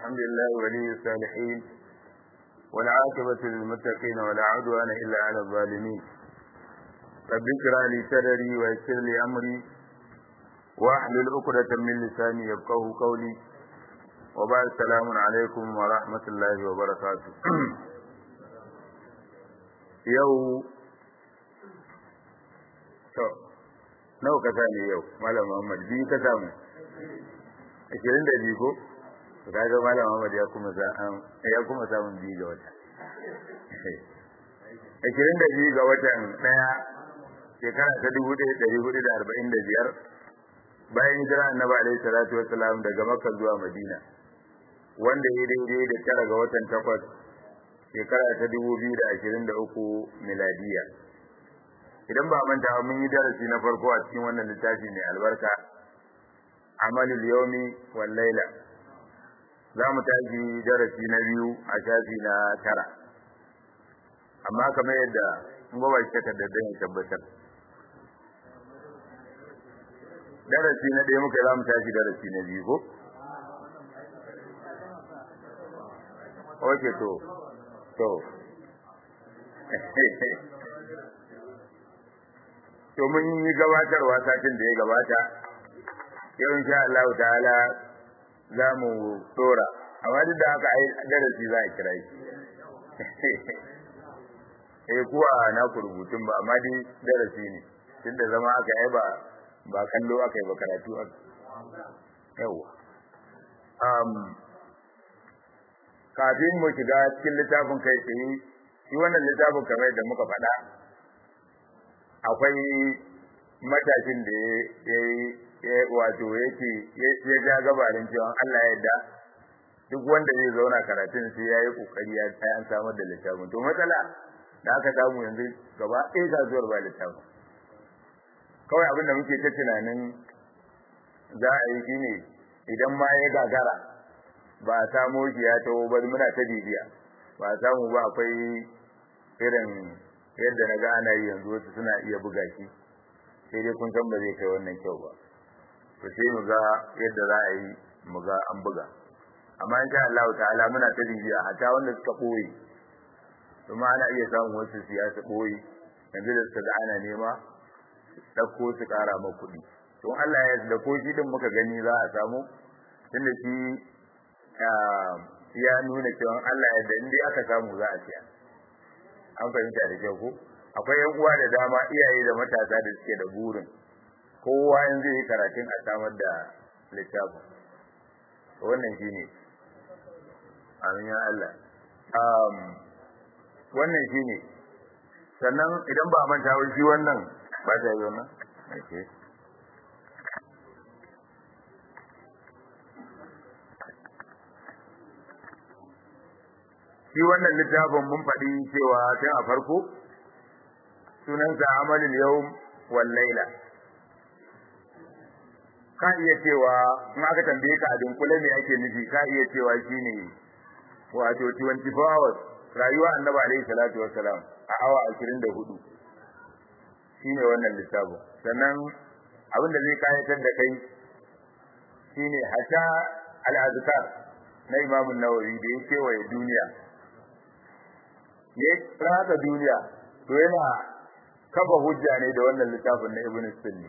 الحمد لله ولي الصالحين والعاقبة للمتقين ولا عدوان إلا على الظالمين رب اشرح لي صدري ويسر لي أمري واحلل عقدة من لساني يفقه قولي وبعد السلام عليكم ورحمة الله وبركاته يو to nawa ka sani yau malam Muhammad biyu ka samu ashirin da biyu ko ka ga malam Muhammad ya kuma ya kuma samun biyu ga wata ashirin da biyu ga watan ɗaya shekara ta dubu ɗaya ɗari hudu da arba'in da biyar bayan hijira annabi alaihi salatu wasalam daga makka zuwa madina wanda ya daidai da tara ga watan takwas shekara ta dubu biyu da ashirin da uku miladiya idan ba manta mun yi darasi na farko a cikin wannan littafi mai albarka amalul yawmi wal laila za mu tashi darasi na biyu a shafi na tara amma kamar yadda in ba shi takardar da ya tabbatar darasi na ɗaya muka za mu tashi darasi na biyu ko ok to to to mun yi gabatarwa satin da ya gabata yau insha Allah ta'ala za mu dora amma duk da haka ai darasi za a kira shi eh kuwa na ku rubutun ba amma dai darasi ne tunda zama aka yi ba ba kallo aka yi ba karatu aka yawa um kafin mu shiga cikin littafin kai tsaye shi wannan littafin kamar da muka faɗa akwai matashin da ya wato yake ya ja gabarin cewa Allah ya yarda duk wanda zai zauna karatun sai yayi kokari ya sai an samar da littafin to matsala da aka samu yanzu gaba ɗaya kasuwar ba littafin kawai abin da muke ta tunanin za a yi shine idan ma ya gagara ba a samo shi ya taho ba muna ta bibiya ba a samu ba akwai irin yadda na ga ana yi yanzu wasu suna iya buga shi sai dai kun san ba zai kai wannan kyau ba to sai mu ga yadda za a yi mu ga an buga amma insha Allah ta'ala muna ta bibiya hatta wanda suka boye kuma ana iya samun wasu siyasa boye yanzu da suka ga ana nema dauko su kara ma kuɗi to Allah ya da ko shi din muka gani za a samu tunda shi ya nuna cewa Allah ya da inda aka samu za a siya an fahimta da kyau ko akwai yan uwa da dama iyaye da matasa da suke da burin kowa in zai yi karatun a samar da littafin wannan shine amin ya Allah um wannan shine sannan idan ba manta ba shi wannan ba ta yi wannan okay shi wannan littafin mun faɗi cewa tun a farko sunansa amalin yau wal laila ka iya cewa in aka tambaye ka a dunkule me ake nufi ka iya cewa shine wato 24 hours rayuwa annabi alaihi salatu wassalam a awa 24 shine wannan littafin sannan abin da zai kayatar da kai shine hatta al-azkar na Imam Nawawi da ya kewaye duniya ya rata duniya to yana kafa hujja ne da wannan littafin na Ibn Sunni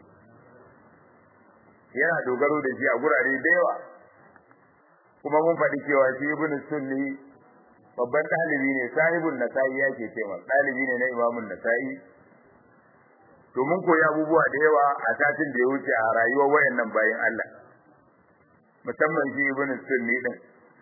yana dogaro da shi a gurare da yawa kuma mun faɗi cewa shi Ibn Sunni babban ɗalibi ne sahibun nasa'i yake cewa ɗalibi ne na Imamun Nasa'i to mun koyi abubuwa da yawa a satin da ya wuce a rayuwar wayannan bayan Allah musamman shi Ibn Sunni din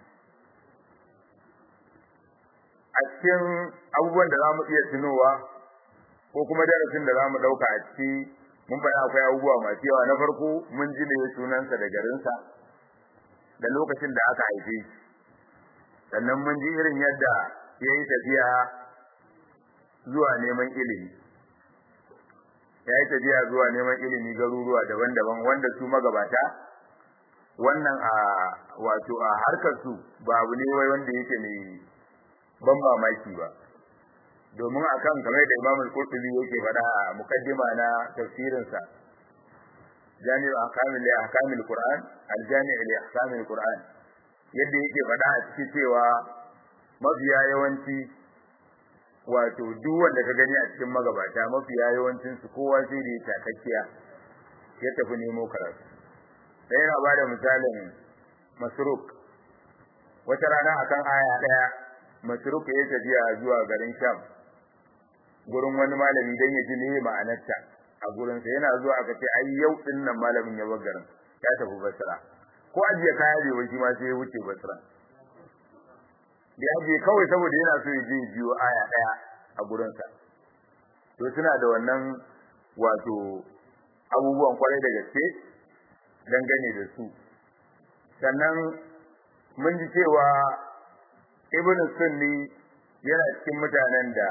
a cikin abubuwan da za mu iya tunowa ko kuma darasin da za mu ɗauka a ciki mun faɗa akwai abubuwa masu yawa na farko mun ji ne sunansa da garinsa da lokacin da aka haife shi sannan mun ji irin yadda ya yi tafiya zuwa neman ilimi ya yi tafiya zuwa neman ilimi garuruwa daban-daban wanda su magabata wannan a wato a harkar su ba abu ne wai wanda yake mai ban mamaki ba domin akan kamar da Imam Al-Qurtubi yake faɗa a mukaddima na tafsirin sa Jami'u Ahkamil Ahkamil Qur'an Al-Jami' li Ahkamil Qur'an yadda yake faɗa a cikin cewa mafiya yawanci wato duk wanda ka gani a cikin magabata mafiya yawancin su kowa sai da ya takakkiya ya tafi nemo karatu da yana ba da misalin masruk wata rana akan aya ɗaya masruk ya tafiya zuwa garin sham gurin wani malami dan ya ji ne ma'anarta a gurinsa yana zuwa aka ce ai yau din nan malamin ya bar garin ya tafi basra ko ajiye kaya bai wani ma sai ya wuce basra da ajiye kawai saboda yana so ya je biyo aya daya a gurinsa to suna da wannan wato abubuwan kwarai da gaske dangane da su sannan mun ji cewa ibn sunni yana cikin mutanen da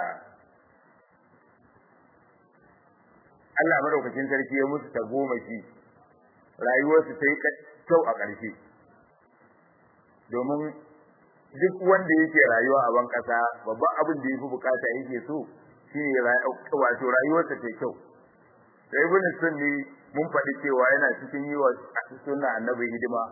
Allah madaukakin sarki ya musu tagomashi rayuwarsu ta yi kyau a ƙarshe domin duk wanda yake rayuwa a ban ƙasa babban abin da yafi bukata yake so shine wato rayuwarsa ta kyau sai ibn sunni mun faɗi cewa yana cikin yi wa sunna annabi hidima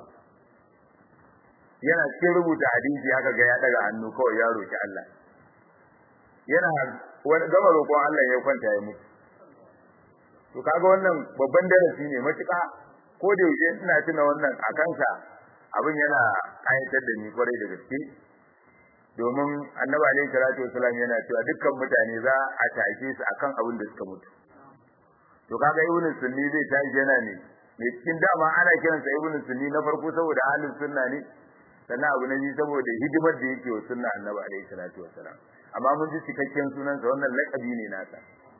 yana cikin rubuta hadisi haka ga ya daga hannu kawai ya roki Allah yana wani gama roƙon Allah ya kwanta ya mutu to kaga wannan babban darasi ne matuƙa ko da yaushe ina tuna wannan a kansa abin yana kayatar da ni kwarai da gaske domin annabi alaihi salatu wasallam yana cewa dukkan mutane za a tashe su akan abin da suka mutu to kaga ibn sunni zai tashi yana ne me cikin dama ana kiransa ibn sunni na farko saboda ahlus sunna ne sannan abu na biyu saboda hidimar da yake wa sunna annabi alaihi salatu wasallam amma mun ji cikakken sunansa wannan laƙabi ne nasa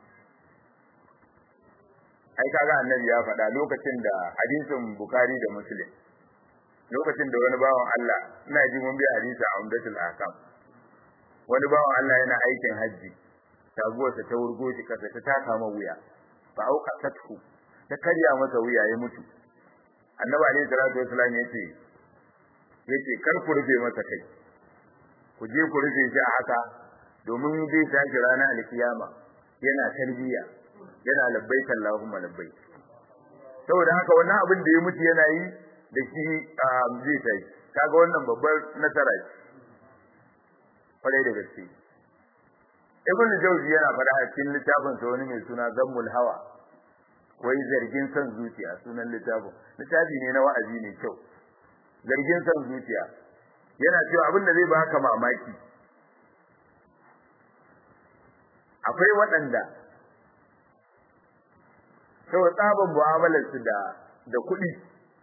ai kaga annabi ya faɗa lokacin da hadisin bukhari da muslim lokacin da wani bawan Allah ina ji mun bi hadisi a umdatul ahkam wani bawan Allah yana aikin haji taguwarsa ta wurgo shi kasa ta taka ma wuya fa auka tatku ta karya masa wuya ya mutu annabi alaihi salatu wasallam yace yace kar ku rufe masa kai ku je ku rufe shi a haka domin zai tashi ranar alkiyama yana tarbiya yana labbaik Allahumma labbaik saboda haka wannan abin da ya mutu yana yi da shi zai tashi kaga wannan babbar nasara ce kwarai da gaske Ibn Jawzi yana faɗa a cikin littafin sa wani mai suna Zammul Hawa wai zargin son zuciya sunan littafin littafi ne na wa'azi ne kyau zargin son zuciya yana cewa abin da zai baka mamaki akwai waɗanda sau tsaban mu'amalar su da da kuɗi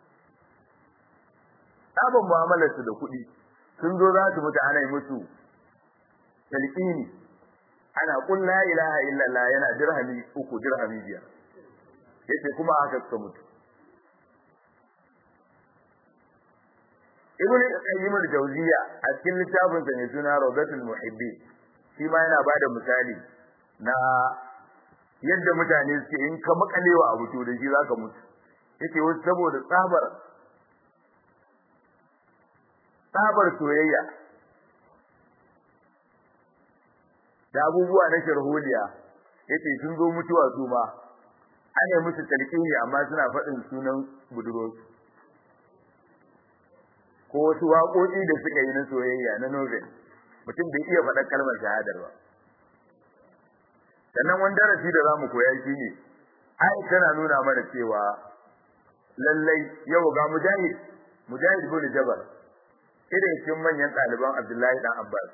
tsaban mu'amalar su da kuɗi sun zo za su mutu ana yi musu talqini ana kun la ilaha illallah yana dirhami uku dirhami biyar yace kuma haka suka mutu ibn qayyim al-jawziya a cikin littafin sa ne suna rawdatul muhibbin shi ma yana bada misali na yadda mutane suke in ka makalewa abu to da shi zaka mutu yace wasu saboda tsabar tsabar soyayya da abubuwa na sharholiya yace sun zo mutuwa su ma ana musu talqini amma suna faɗin sunan budurwarsu ko wasu waƙoƙi da suka yi na soyayya na novel mutum bai iya faɗar kalmar shahadar ba sannan wani darasi da zamu koya shi ne ai tana nuna mana cewa lallai yau ga mujahid mujahid bin jabal irin cikin manyan ɗaliban abdullahi dan abbas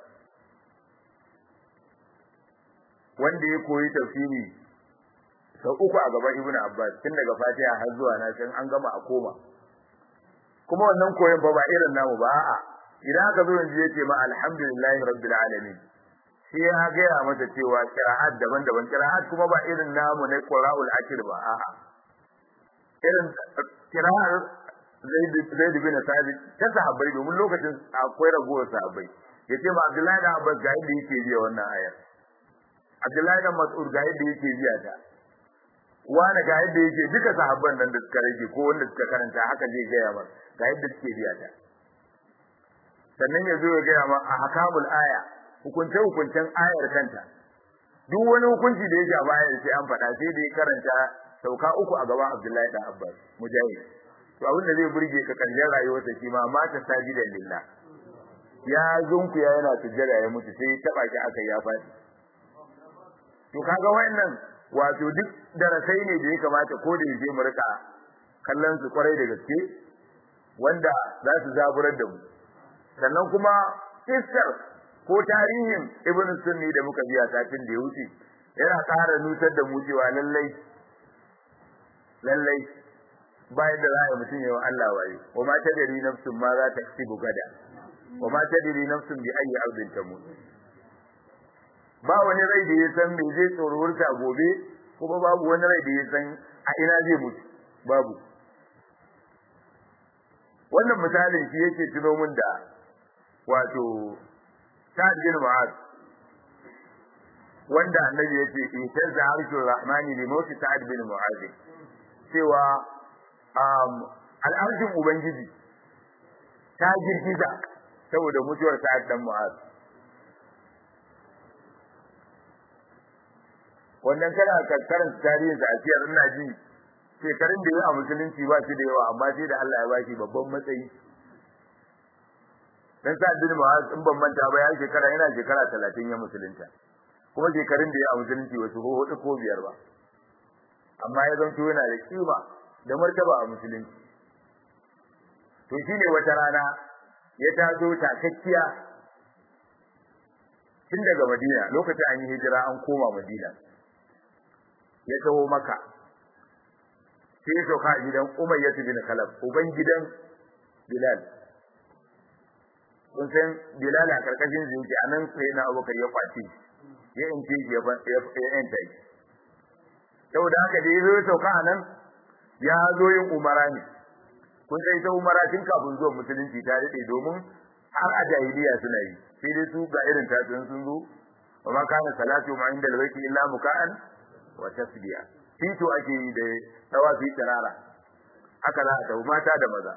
wanda ya koyi tafsiri sau uku a gaban ibnu abbas tun daga fatiha har zuwa na san an gama a koma kuma wannan koyon ba ba irin namu ba a'a idan aka zo yanzu yace ma alhamdulillahi rabbil alamin sai ya gaya masa cewa qira'at daban-daban qira'at kuma ba irin namu na qira'ul akir ba a'a irin qira'ar zaid zaid bin sabit ta sahabbai domin lokacin akwai ragowar sahabbai yace ma abdullahi da abbas ga yadda yake biya wannan ayar abdullahi da mas'ud ga yadda yake biya ta wani ga yadda yake duka sahabban nan da suka rage ko wanda suka karanta haka zai gaya masa ga yadda suke biya ta sannan ya zo ya gaya ma a hakamul aya hukunce hukuncen ayar kanta duk wani hukunci da yake a baya sai an faɗa sai da ya karanta sauka uku a gaban Abdullahi da Abbas mujahid to abin da zai burge ka karshen rayuwarsa shi ma mata sajidan lillah ya zunku ya yana sujjada ya mutu sai taba shi aka ya faɗi to kaga wannan wato duk darasai ne da ya kamata ko da yaje mu rika kallon su kwarai da gaske wanda za su zaburar da mu sannan kuma kissar ko tarihin ibn sunni da muka biya satin da ya wuce yana ƙara nutar da mu cewa lallai lallai bayan da za a yi mutum yawan Allah waye wa ma tadri nafsun ma za ta kasibu gada wa ma tadri nafsun bi ayyi ardin tamut ba wani rai da ya san me zai tsorurta gobe kuma babu wani rai da ya san a ina zai mutu babu wannan misalin shi yake tuno mun da wato Sa'ad bin Mu'az wanda annabi yace itazza arshur rahmani li mawt Sa'ad bin Mu'az cewa um al'arshin ubangiji ta girgiza saboda mutuwar Sa'ad dan Mu'az wannan kana kakkaran tarihin sa a ciyar ina ji shekarun da ya a musulunci ba shi da yawa amma sai da Allah ya ba shi babban matsayi dan sa bin Mu'az in ban manta ba ya shekara yana shekara 30 ya musulunta kuma shekarun da ya a musulunci wasu ko hudu ko biyar ba amma ya zanto yana da kima da martaba a musulunci to shine wata rana ya taso takakkiya tun daga Madina lokacin an yi hijira an koma Madina ya taho maka sai ya sauka a gidan Umayyah bin Khalaf uban gidan Bilal kun san Bilal a karkashin zuci anan sai na Abubakar ya kwace ya ince ya ya yanta shi saboda haka da yazo ya sauka anan ya zo yin umara ne kun sai ta umara tun kafin zuwa musulunci ta dade domin har a jahiliya suna yi sai dai su ga irin ta sun zo wa ma kana salatu ma inda albayti illa muka'an wa tasbiya fito ake yi da tawafi tarara haka za a tafi mata da maza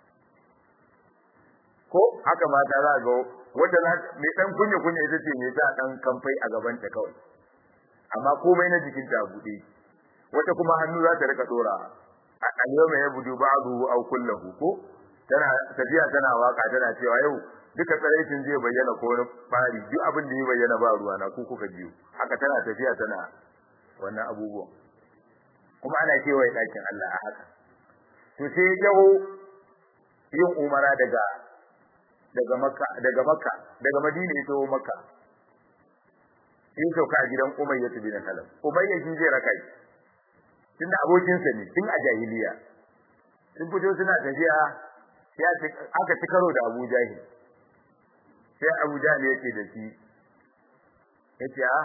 ko haka mata za ga wanda za mai dan kunya kunya ita ce mai ta dan kamfai a gaban ta kawai amma komai na jikin ta bude wata kuma hannu za ta rika dora al-yawma yabudu ba'dahu aw kulluhu ko tana tafiya tana waka tana cewa yau duka tsaraicin zai bayyana ko wani bari duk abin da ya bayyana ba ruwa na ku kuka biyo haka tana tafiya tana wannan abubuwan kuma ana kewaye ɗakin Allah a haka to sai ya jawo yin umara daga daga makka daga makka daga madina ya taho makka sai ya sauka a gidan umayya bin kalab umayya shi zai raka shi tunda abokinsa ne tun a jahiliya sun fito suna tafiya sai aka ci karo da abu jahil sai abu jahil yake da shi yace a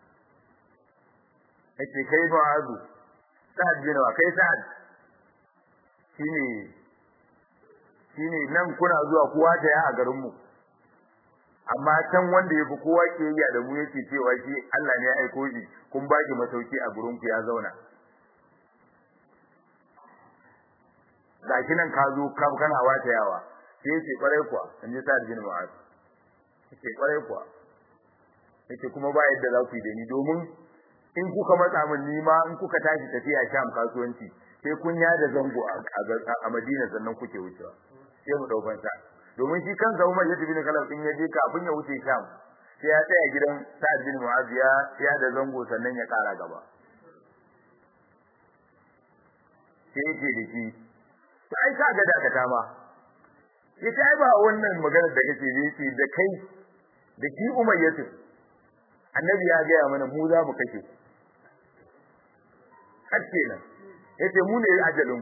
yace kai ma'azu sa'ad bin wa kai sa'ad shine shine nan kuna zuwa kowa ta ya a garin mu amma can wanda yafi kowa ke yi da mu yake cewa shi Allah ne ya aiko shi kun ba ki masauki a gurin ku ya zauna gashi nan ka zo ka kana wata yawa sai yace kwarai kuwa in ji sa'ad bin mu'az yace kwarai kuwa yace kuma ba yadda za ku yi da ni domin in kuka matsa min ni ma in kuka tashi tafiya sham kasuwanci sai kun ya da zango a Madina sannan kuke wucewa sai mu daukan sa domin shi kansa Umar ya tafi ne kalam din yaje kafin ya wuce sham sai ya tsaya gidan Sa'ad bin Mu'adh ya ya da zango sannan ya kara gaba sai yake da shi sai ka ga da ka ma yace ai ba wannan magana da kake yi ce da kai da ki Umar ya tafi annabi ya gaya mana mu za mu kashe har kenan yace mu ne ajalin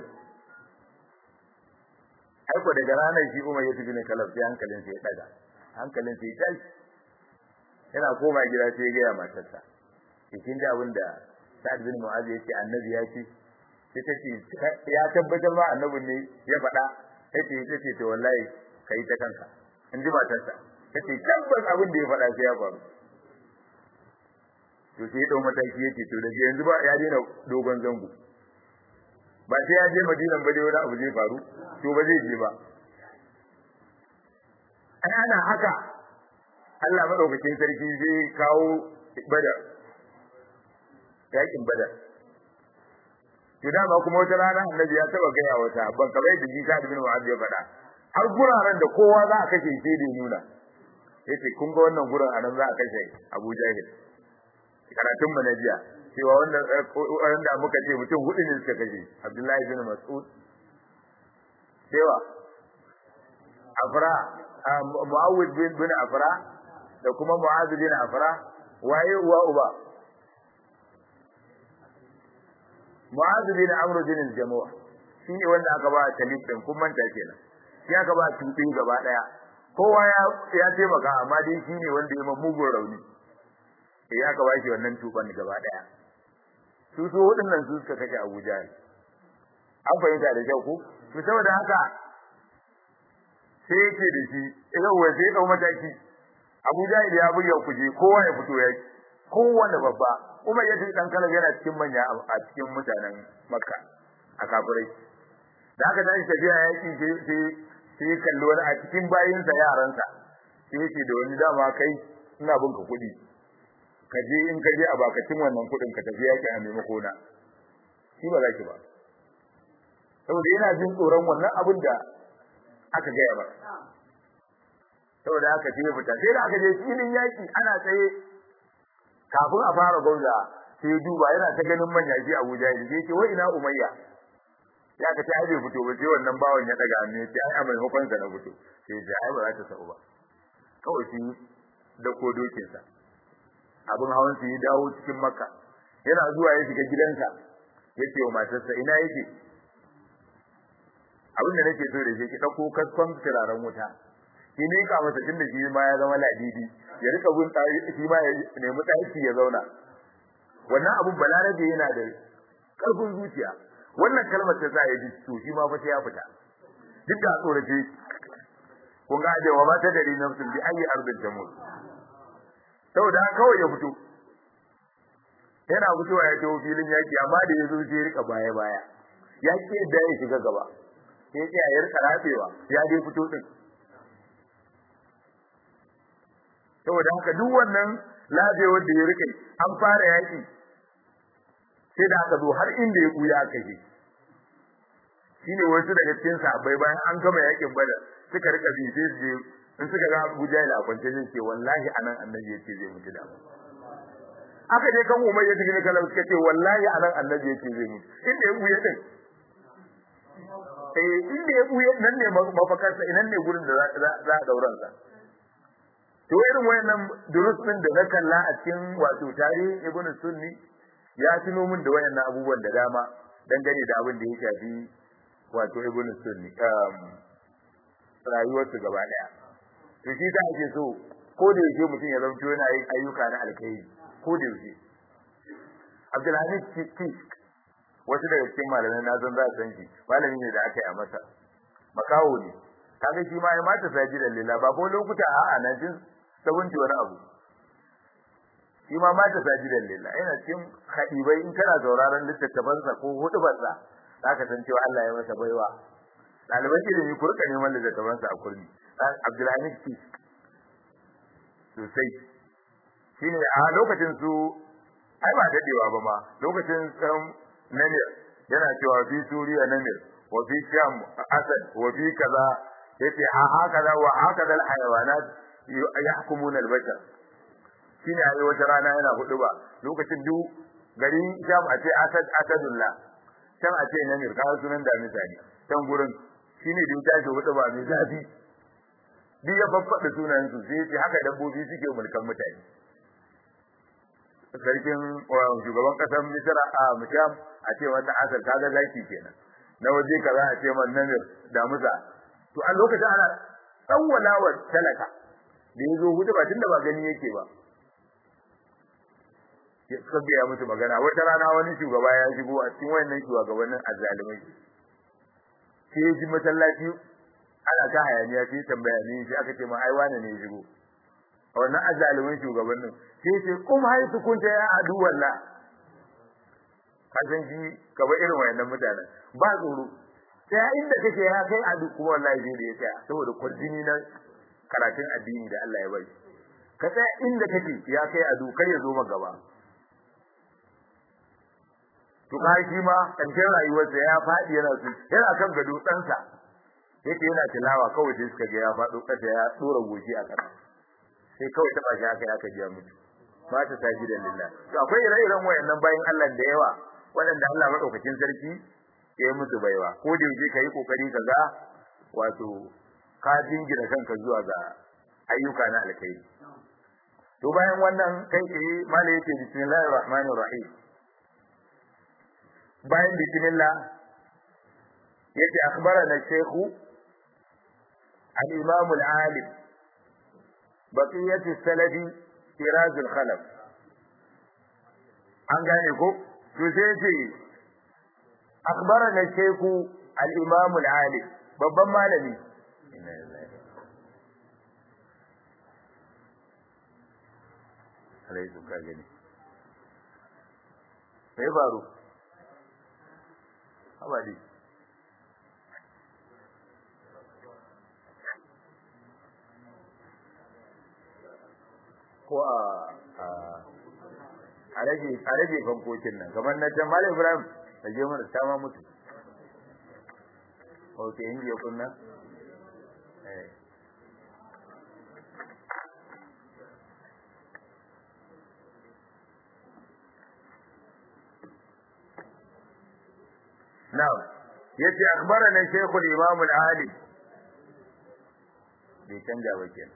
ai ko daga ranar shi kuma ya tafi ne kalaf sai hankalin sai ya daga hankalin sai ya tashi yana koma gida sai ya gaya matarsa kin ji abin da Sa'ad bin Mu'adh yace annabi ya ce sai tace ya tabbatar ma annabin ne ya faɗa yace yace to wallahi kai ta kanka in ji matarsa tace tabbas abin da ya faɗa sai ya faru to sai dau mataki yake to daga yanzu ba ya daina dogon zango ba sai ya je Madina ba dai wani abu zai faru to ba zai je ba ai ana haka Allah madaukakin sarki zai kawo badar yakin badar to dama kuma wata rana annabi ya taba gaya wata ban kamar da jika bin Mu'adh ya faɗa har guraren da kowa za a kashe sai da nuna yace kun ga wannan gurin anan za a kashe Abu Jahil karatun mu na jiya cewa wannan wanda muka ce mutum hudu ne suka kashe Abdullahi bin Mas'ud cewa Afra Muawwid bin bin Afra da kuma Mu'adh bin Afra waye uwa uba Mu'adh bin Amr bin al-Jamuh shi ne wanda aka ba talib din kun manta kenan shi aka ba tubi gaba daya kowa ya ya taimaka amma dai shi ne wanda ya mugun rauni eh aka ba shi wannan tuban gaba daya su su hudun nan su suka kashe Abu Jahl an fahimta da kyau ko to saboda haka sai yake da shi idan wai sai dau mataki Abu Jahl ya buga kuje kowa ya fito ya kowanne babba kuma yace dan kala yana cikin manya a cikin mutanen Makka a kafirai da aka tashi tafiya yaki sai sai kallo wani a cikin bayinsa yaransa sai yake da wani dama kai ina bin ka kuɗi ka je in ka je a bakacin wannan kuɗin ka tafi yaki a maimako na shi ba za ki ba saboda yana jin tsoron wannan abin da aka gaya ba saboda haka sai ya fita sai da aka je filin yaki ana tsaye kafin a fara gauza sai duba yana ta ganin manya shi Abuja ya ce wai ina Umayya ya ka ta bai fito ba sai wannan bawon ya daga hannu ya ce ai a maimakon sa na fito sai ya ai ba za ta sa'u ba kawai shi da ko dokin sa abin hawan su ya dawo cikin makka yana zuwa ya shiga gidansa ya ce wa matarsa ina yake abin da nake so da shi ki dauko kaskon turaren wuta ki ne ka masa tunda shi ma ya zama ladidi ya rika bin tsari shi ma ya nemi tsari ya zauna wannan abun balarabe yana da karfin zuciya wannan kalmar ta za ya ji to shi ma fa sai ya fita duk da tsorace kun ga da wa mata dari nafsin bi ayi ardin tamut saboda kawai ya fito yana fitowa ya tawo filin yaki amma da ya zo sai ya rika baya baya ya ke da ya shiga gaba sai ya ya rika rafewa ya dai fito din saboda haka duk wannan lafiyar da ya rike an fara yaki sai da aka zo har inda ya buya aka je shine wasu daga cikin sahabbai bayan an gama yakin bada suka rika bi sai su je in suka ga Abu Jahil a kwance zai ce wallahi anan annabi yace zai mutu da aka je kan Umar ya dige kallon suka ce wallahi anan annabi yace zai mutu inda ya buya din eh inda ya buya nan ne mafakarsa inan ne gurin da za a dauran sa to irin wayannan durus din da na kalla a cikin wato tarihin Ibn Sunni ya tuno min da wayannan abubuwan da dama dangane da abin da ya shafi wato Ibn Sunni um rayuwar su gaba daya to shi ta ake so ko da yake mutum ya zanto yana yin ayyuka na alkhairi ko da yake Abdulhamid Kisk wasu daga cikin malamai na zan za su san shi malami ne da aka yi a masa makawo ne kaga shi ma ya mata sajidan lillah ba ko lokuta a'a na jin sabunci wani abu shi ma mata sajidan lillah yana cikin hadibai in kana sauraron littattafansa ko hudubarsa zaka san cewa Allah ya masa baiwa dalibai ilimi ku rika neman littattafansa a kurmi Abdulhamid ki sosai shine a lokacin su ai ba dadewa ba ma lokacin namir yana cewa fi suriya namir wa fi sham asad wa fi kaza yace ha hakaza wa hakaza alhayawanat yahkumuna albashar shine ayi wata rana yana hudu ba lokacin duk gari sham a ce asad asadullah can a ce namir ka sunan da misali can gurin shine da tashi hudu ba mai zafi duk ya faffada sunan su sai yace haka dabbobi suke mulkan mutane sarkin shugaban kasar misra a musham a ce wata asar kaga zaki kenan na waje kaza a ce man namir da musa to a lokacin ana tsawwalawa talaka da yazo hudu ba tunda ba gani yake ba suka biya musu magana wata rana wani shugaba ya shigo a cikin wayannan shugabannin azzalumai sai ya ji masallaci ana ta hayaniya sai tambaya ne sai aka ce ma ai wane ne ya shigo a wannan azzalumin shugabannin sai ce kuma hai su kunta ya adu walla kasan shi kaba irin wayannan mutanen ba tsoro sai inda kake ya kai adu kuma wallahi zai da ya tsaya saboda kwarjini na karatun addini da Allah ya bai ka tsaya inda kake ya kai adu kar ya zo maka gaba to ka shi ma karshen rayuwarsa ya faɗi yana su yana kan gado ɗansa yake yana tilawa kawai sai suka ga ya faɗo ƙasa ya ɗora goshi a ƙasa sai kawai taɓa shi aka aka jiya mutu ba ta sajidan lillah to akwai ire-iren wayannan bayan Allah da yawa waɗanda Allah madaukakin sarki ya yi musu baiwa ko da yake kai kokari ka ga wato ka jingina kanka zuwa ga ayyuka na alkhairi to bayan wannan kai tsaye malai yake bismillahir rahmanir rahim bayan bismillah yace akhbarana shaykhu al-imam al-alim baqiyat as-salafi siraz al-khalaf an gane ko to sai yace akhbarana shaykhu al-imam al-alim babban malami alai ka gani sai faru habari ko a a rage a rage fankokin nan kamar na can malam ibrahim da je mana ta ma mutu ok inji ya kunna eh نعم yace akhbarana shaykh al-imam al-alim bai canja ba kenan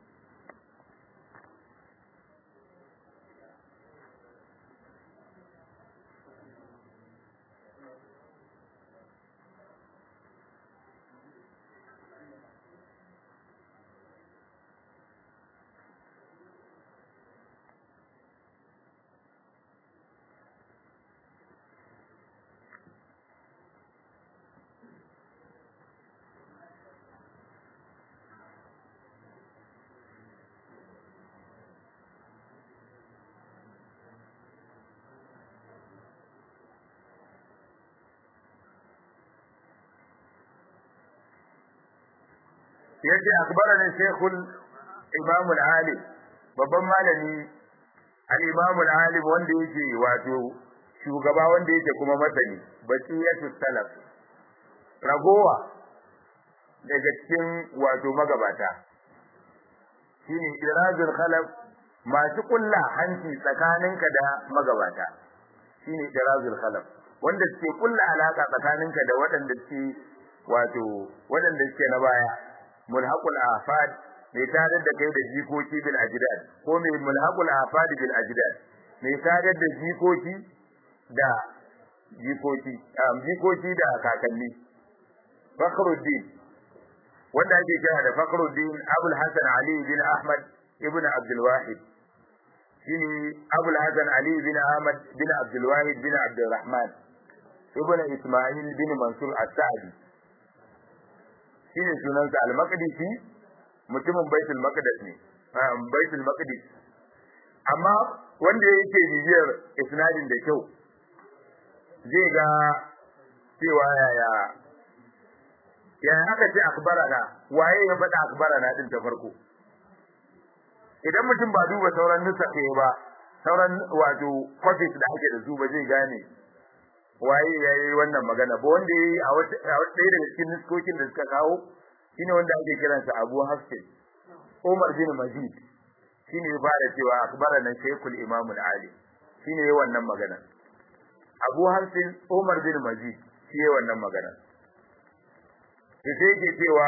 yace akbarana shaykhul imam al-alim babban malami al-imam al-alim wanda yake wato shugaba wanda yake kuma masani baqiyatu salaf ragowa daga cikin wato magabata shine irazul khalaf masu kulla hanci tsakaninka da magabata shine irazul khalaf wanda suke kulla alaka tsakaninka da waɗanda suke wato waɗanda suke na baya mulhaqul afad mai tare da kai da jikoki bil ajdad ko mai mulhaqul afad bil ajdad mai tare da jikoki da jikoki um, jikoki da kakanni fakhruddin wanda ake kira da fakhruddin abul hasan ali bin ahmad ibn abdul wahid shine abul hasan ali bin ahmad bin abdul wahid bin abdul rahman ibn isma'il bin mansur as-sa'di shine sunansa al-maqdisi mutumin baitul maqdis ne baitul maqdis amma wanda yake bibiyar isnadin da kyau zai ga cewa yaya yaya aka ce akbarana waye ya faɗa akbarana din ta farko idan mutum ba duba sauran nusafe ba sauran wato copies da ake da su ba zai gane waye yayi wannan magana ba wanda yayi a wata ɗaya daga cikin nuskokin da suka kawo shine wanda ake kiransa Abu Hafsin Umar bin Majid shine ya fara cewa akbarana Shaykhul Imam al-Ali shine yayi wannan magana Abu Hafsin Umar bin Majid shi yayi wannan magana sai yake cewa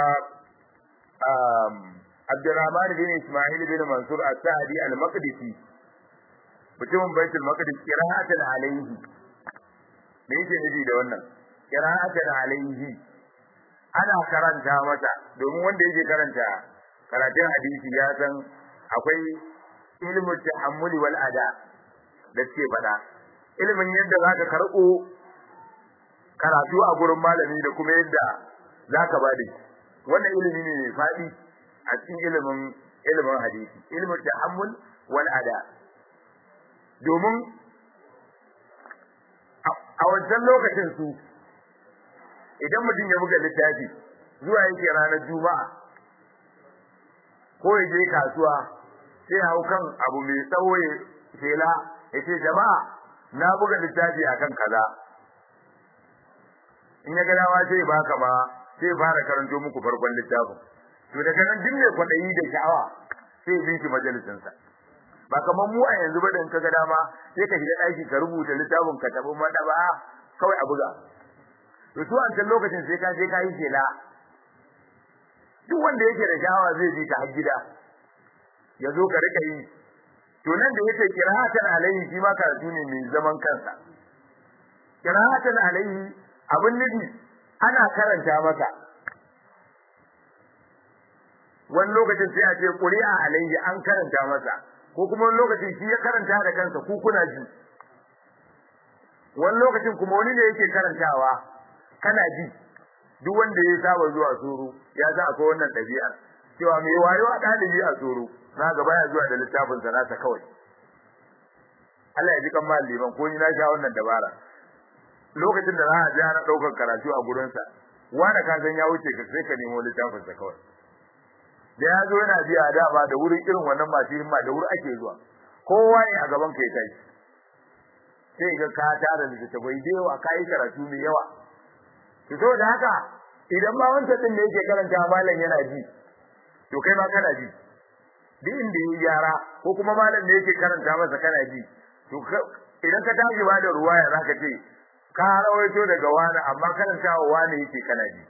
um Abdurrahman bin Ismail bin Mansur As-Sa'di al-Maqdisi mutumin Baitul Maqdis qira'atan alayhi me yake nufi da wannan qira'atan alayhi ana karanta masa domin wanda yake karanta karatun hadisi ya san akwai ilmu tahammuli wal ada da suke faɗa ilimin yadda zaka karɓo karatu a gurin malami da kuma yadda zaka bada wannan ilimi ne mai faɗi a cikin ilimin ilimin hadisi ilmu tahammul wal ada domin a wancan lokacin su idan mutum ya buga littafi zuwa yake ranar juma'a ko ya je kasuwa sai hau kan abu mai tsawo ya shela ya ce jama'a na buga littafi akan kaza in ya ga dawa sai baka ma sai fara karanto muku farkon littafin to daga nan duk mai kwadayi da sha'awa sai bi shi majalisin sa ba kamar mu a yanzu ba da in ka ga dama sai ka shiga daki ka rubuta littafin ka tabi madaba kawai a buga to su an can lokacin sai ka je ka yi shela duk wanda yake da sha'awa zai bi ka har gida ya zo ka rika yi to nan da yake qira'atan alaihi shi ma karatu ne mai zaman kansa qira'atan alaihi abin nufi ana karanta maka wani lokacin sai a ce quri'a alaihi an karanta masa ko kuma wani lokacin shi ya karanta da kansa ku kuna ji wani lokacin kuma wani ne yake karantawa kana ji duk wanda ya saba zuwa suru ya sa akwai wannan ɗabi'ar cewa mai wayo a ɗalibi a suru na gaba ya zuwa da littafin sa nasa kawai Allah ya ji kan liman ko ni na sha wannan dabara lokacin da za a je ana ɗaukar karatu a gurinsa wanda ka san ya wuce ka sai ka nemo littafin sa kawai da ya zo yana biya dama da wurin irin wannan masu himma da wuri ake zuwa kowa ne a gaban ka ya tashi sai ga ka tara littattafai da yawa ka yi karatu mai yawa to saboda haka idan ma wancan din da yake karanta malam yana ji to kai ma kana ji duk inda yi gyara ko kuma malam da yake karanta masa kana ji to idan ka tashi ba da ruwaya zaka ce ka rawaito daga wani amma karantawa wani yake kana ji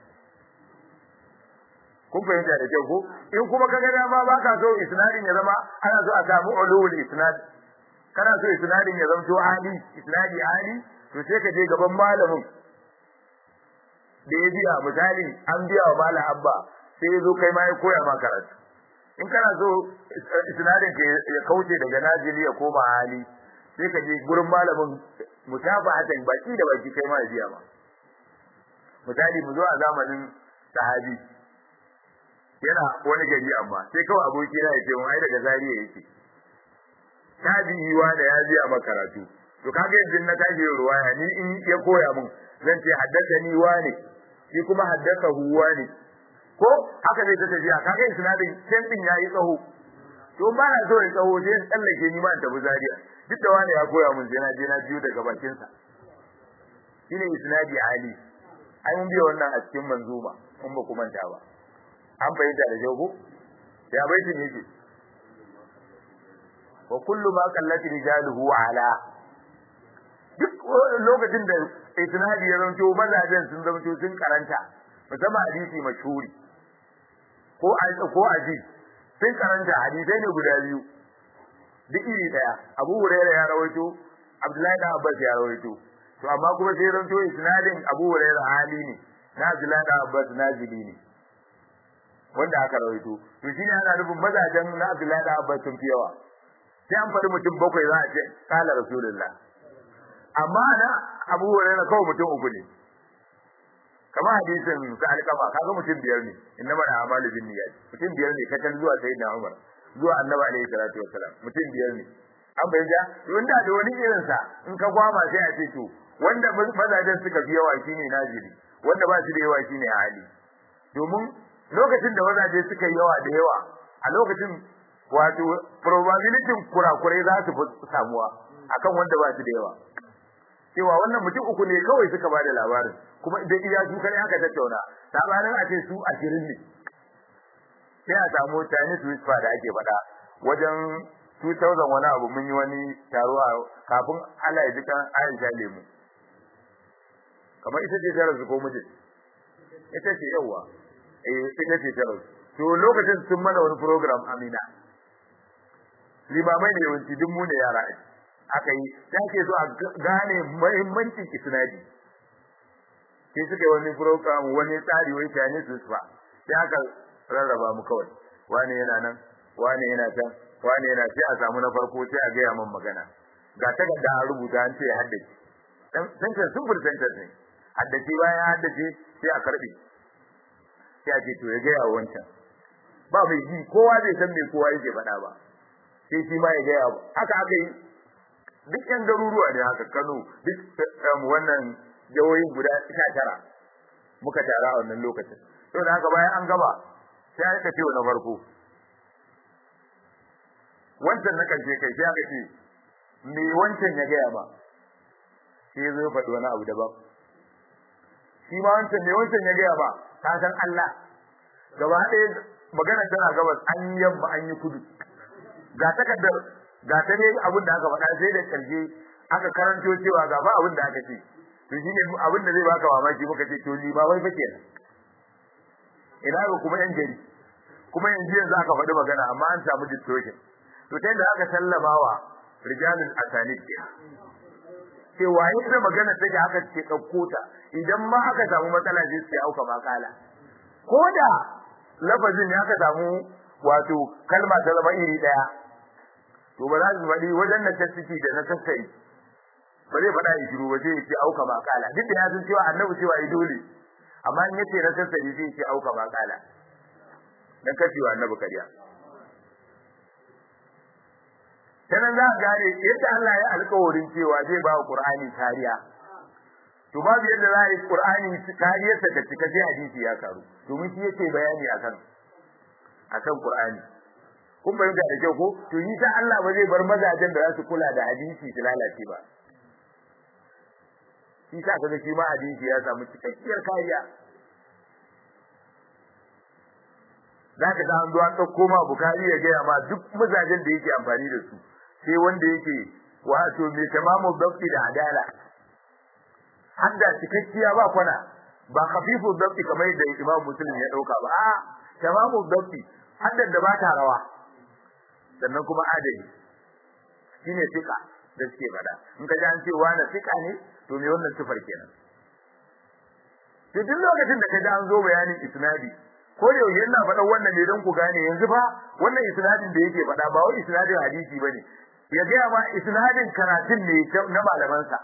kun fahimta da kyau ko in kuma kaga dama baka so isnadin ya zama ana so a samu ulul isnad kana so isnadin ya zama to ali isnadi ali to sai ka je gaban malamin da ya biya misali an biya wa malam abba sai ya zo kai ma ya koya ma karatu in kana so isnadin ka ya kauce daga najili ya koma hali sai ka je gurin malamin mutaba'atan baki da baki kai ma ya biya ma misali mu zo a zamanin sahabi yana wani gari amma sai kawai aboki na yace mun ai daga zariya yake tabi'i wa da ya biya maka karatu to kaga yanzu na tashi ruwaya ni in ya koya mun zan ce haddathani wa ne shi kuma haddasa huwa ne ko haka zai ta tafiya kaga isnadin can din yayi tsaho to ba na so in tsaho sai in tsallake ni ma in tafi zariya duk da wani ya koya mun sai na je na biyo daga bakin sa shine isnadi ali ai mun biya wannan a cikin manzuma in ba ku manta ba an fahimta da jago ya baitin yake wa kullu ma qallati rijaluhu ala duk lokacin da isnadi ya zanto mazajen sun zanto sun karanta musamman hadisi mashhuri ko ko aji sun karanta hadisai ne guda biyu duk iri daya Abu Hurairah ya rawaito Abdullahi da Abbas ya rawaito to amma kuma sai zanto isnadin Abu Hurairah hali ne na Abdullahi da Abbas nazili ne wanda aka rawaito to shine ana nufin mazajen na Abdullahi da Abbas sun fi yawa sai an faɗi mutum bakwai za a ce kala rasulullah amma na Abu Hurairah kawai mutum uku ne kama hadisin sa alƙama kaga mutum biyar ne inna mana amalu bin niyyat mutum biyar ne kakan zuwa sayyidina Umar zuwa annabi alaihi salatu wassalam mutum biyar ne an bayyana wanda da wani irin sa in ka gwama sai a ce to wanda mazajen suka fi yawa shine najiri wanda ba shi da yawa shine hali domin lokacin da mazaje suka yi yawa da yawa a lokacin wato probability kurakurai za su samuwa akan wanda ba shi da yawa cewa wannan mutum uku ne kawai suka bada labarin kuma idan iya su kare aka tattauna sabanin a ce su ashirin ne sai a samu Chinese whisper da ake faɗa wajen 2000 wani abu mun yi wani taro a kafin Allah ya ji kan Aisha lemu kamar ita ce ta rasu ko mijin ita ce yawa eh ita ce ta rasu to lokacin sun mana wani program Amina limamai ne yawanci duk mu ne yara aka yi ta ke so a gane muhimmancin isnadi sai suka yi wani program wani tsari wai Chinese whisper sai aka rarraba mu kawai wani yana nan wani yana can wani yana sai a samu na farko sai a gaya min magana ga takarda an rubuta an ce haddace dan sentence simple sentence ne haddace bayan haddace sai a karbe sai a ce to ya gaya wancan ba mai ji kowa zai san me kowa yake faɗa ba sai shi ma ya gaya haka aka yi duk yan garuruwa ne haka Kano duk wannan jawoyin guda 19 muka tara a wannan lokacin to da haka bayan an gaba sai aka ce na farko wancan na karshe kai sai aka ce me wancan ya gaya ba sai zo faɗi wani abu daban shi ma wancan ne wancan ya gaya ba ka san Allah gaba ɗaya magana tana gabas an yi yamma an yi kudu ga takardar ga ta ne abin da aka faɗa sai da ƙarshe aka karanto cewa ga ba abin da aka ce to shine abin da zai baka mamaki muka ce to ni ba wai fa kenan ina ga kuma yan gari kuma yanzu yanzu aka faɗi magana amma an samu distortion to ta yadda aka sallama wa rijalul asanid ke cewa yadda magana take haka ce ɗauko ta idan ma aka samu matsala sai su auka makala ko da lafazin ya ka samu wato kalma ta zama iri ɗaya to ba za su faɗi wajen na tasiki da na sassari ba zai faɗa ya shiru ba sai ya ce auka makala duk da ya san cewa annabi cewa ya dole amma in yace na sassari sai ya ce auka makala dan kacewa annabi kariya sanan za ka gane yadda Allah ya alƙawarin cewa zai ba Qur'ani kariya to babu yadda za a yi Qur'ani kariyar ta cika sai hadisi ya karu domin shi yake bayani akan akan Qur'ani kun bayyana da kyau ko to yi ta Allah ba zai bar mazajen da za su kula da hadisi su lalace ba shi sa kaga shi ma hadisi ya samu cikakkiyar kariya za ka ga an zo an ɗauko ma bukari ya gaya ma duk mazajen da yake amfani da su sai wanda yake wato mai tamamu dabti da adala hadda cikakkiya ba kwana ba khafifu dabti kamar da imam muslim ya dauka ba a tamamu dabti hadda da ba ta rawa sannan kuma adali shine fika da suke fada in ka ji an ce wani fika ne to me wannan sifar kenan to duk lokacin da ka ji an zo bayanin isnadi ko da yaushe ina faɗan wannan ne don ku gane yanzu fa wannan isnadin da yake faɗa ba wai isnadin hadisi bane ya gaya ma isnadin karatun ne na malamansa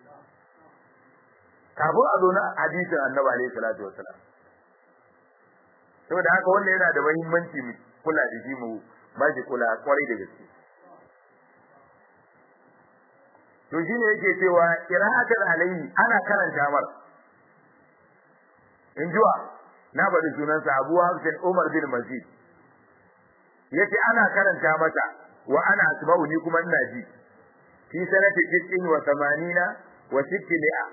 kafin a zo na hadisin annabi alaihi salatu wassalam saboda haka wannan yana da muhimmanci mu kula da shi mu ba shi kula kwarai da gaske to shine yake cewa qira'atul alayhi ana karanta mar in jiwa na bari sunansa Abu Hafsin Umar bin Mazid yace ana karanta mata wa ana asma'u ni kuma ina ji fi sanati tis'in wa thamanina wa sittimi'a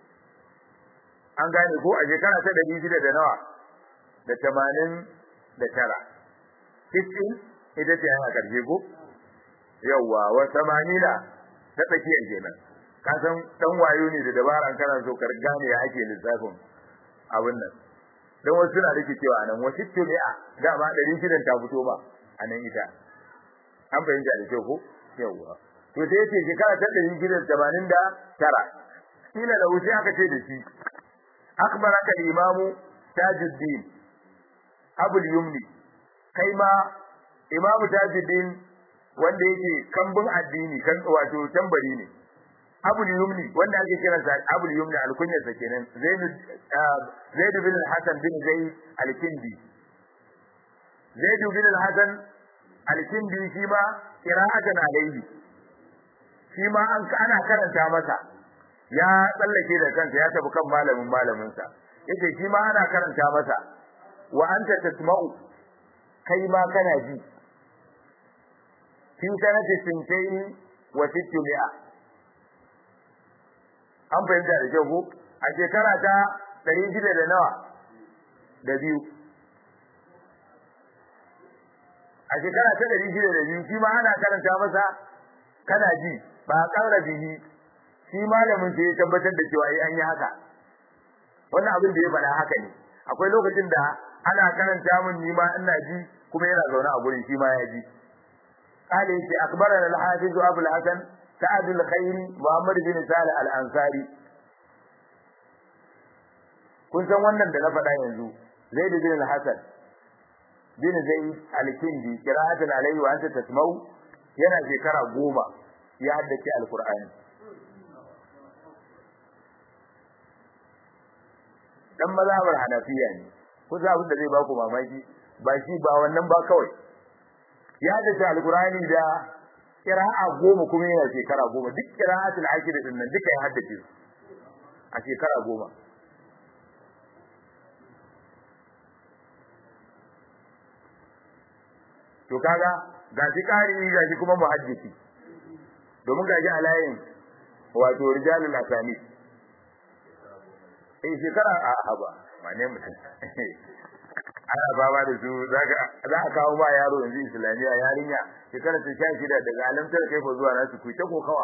an gane ko a shekara ta ɗari shida da nawa da tamanin da tara tis'in ita ce yana karshe ko yawwa wa thamanina ta tsakiyar kenan ka san dan wayo ne da dabaran kana so ka gane ya ake lissafin abin nan dan wasu suna rike cewa nan wasu tumi'a dama ɗari shidan ta fito ba a nan ita an fahimta da kyau ko yawwa to sai yace shekara ta ɗari shidan tamanin da tara kila da wuce aka ce da shi akbaraka imamu tajuddin abul yumni kai ma imamu tajuddin wanda yake kambun addini kan wato tambari ne abul yumni wanda ake kiran sa abul yumni alkunyar sa kenan zaid zaid bin al-hasan bin zaid al-kindi zaid bin al-hasan al-kindi shi ma qira'atan alayhi shi ma an ana karanta masa ya tsallake da kansa ya tafi kan malamin malamin sa yace shi ma ana karanta masa wa anta tasma'u kai ma kana ji fi sanati sintain wa sittumi'a an fahimta da kyau ko a shekara ta ɗari shida da nawa da biyu a shekara ta ɗari shida da biyu shi ma ana karanta masa kana ji ba a ƙara bihi shi malamin sai ya tabbatar da cewa an yi haka wannan abin da ya faɗa haka ne akwai lokacin da ana karanta min ni ma ina ji kuma yana zaune a gurin shi ma ya ji قال يجي أخبرنا الحافظ أبو الحسن سعد الخيري محمد بن صالح الأنصاري kun san wannan da na faɗa yanzu Zaid bin al-Hasan bin Zaid al-Kindi qira'atan alayhi wa anta tasma'u yana shekara goma ya haddace al-Qur'ani dan mazhabar Hanafiya ne kusa abin da zai baku mamaki ba shi ba wannan ba kawai ya haddace al-Qur'ani da kira'a goma kuma yana shekara goma duk kira'atul ashir din nan duka ya haddace su a shekara goma to kaga ga shi kari ga shi kuma muhaddisi domin ga shi a layin wato rijalul asani eh shekara a haba wane mutum ana fama da su za a kawo ba yaro yanzu islamiyya yarinya shekara ta sha shida daga alamtar kai ko zuwa nasu ku ta kokawa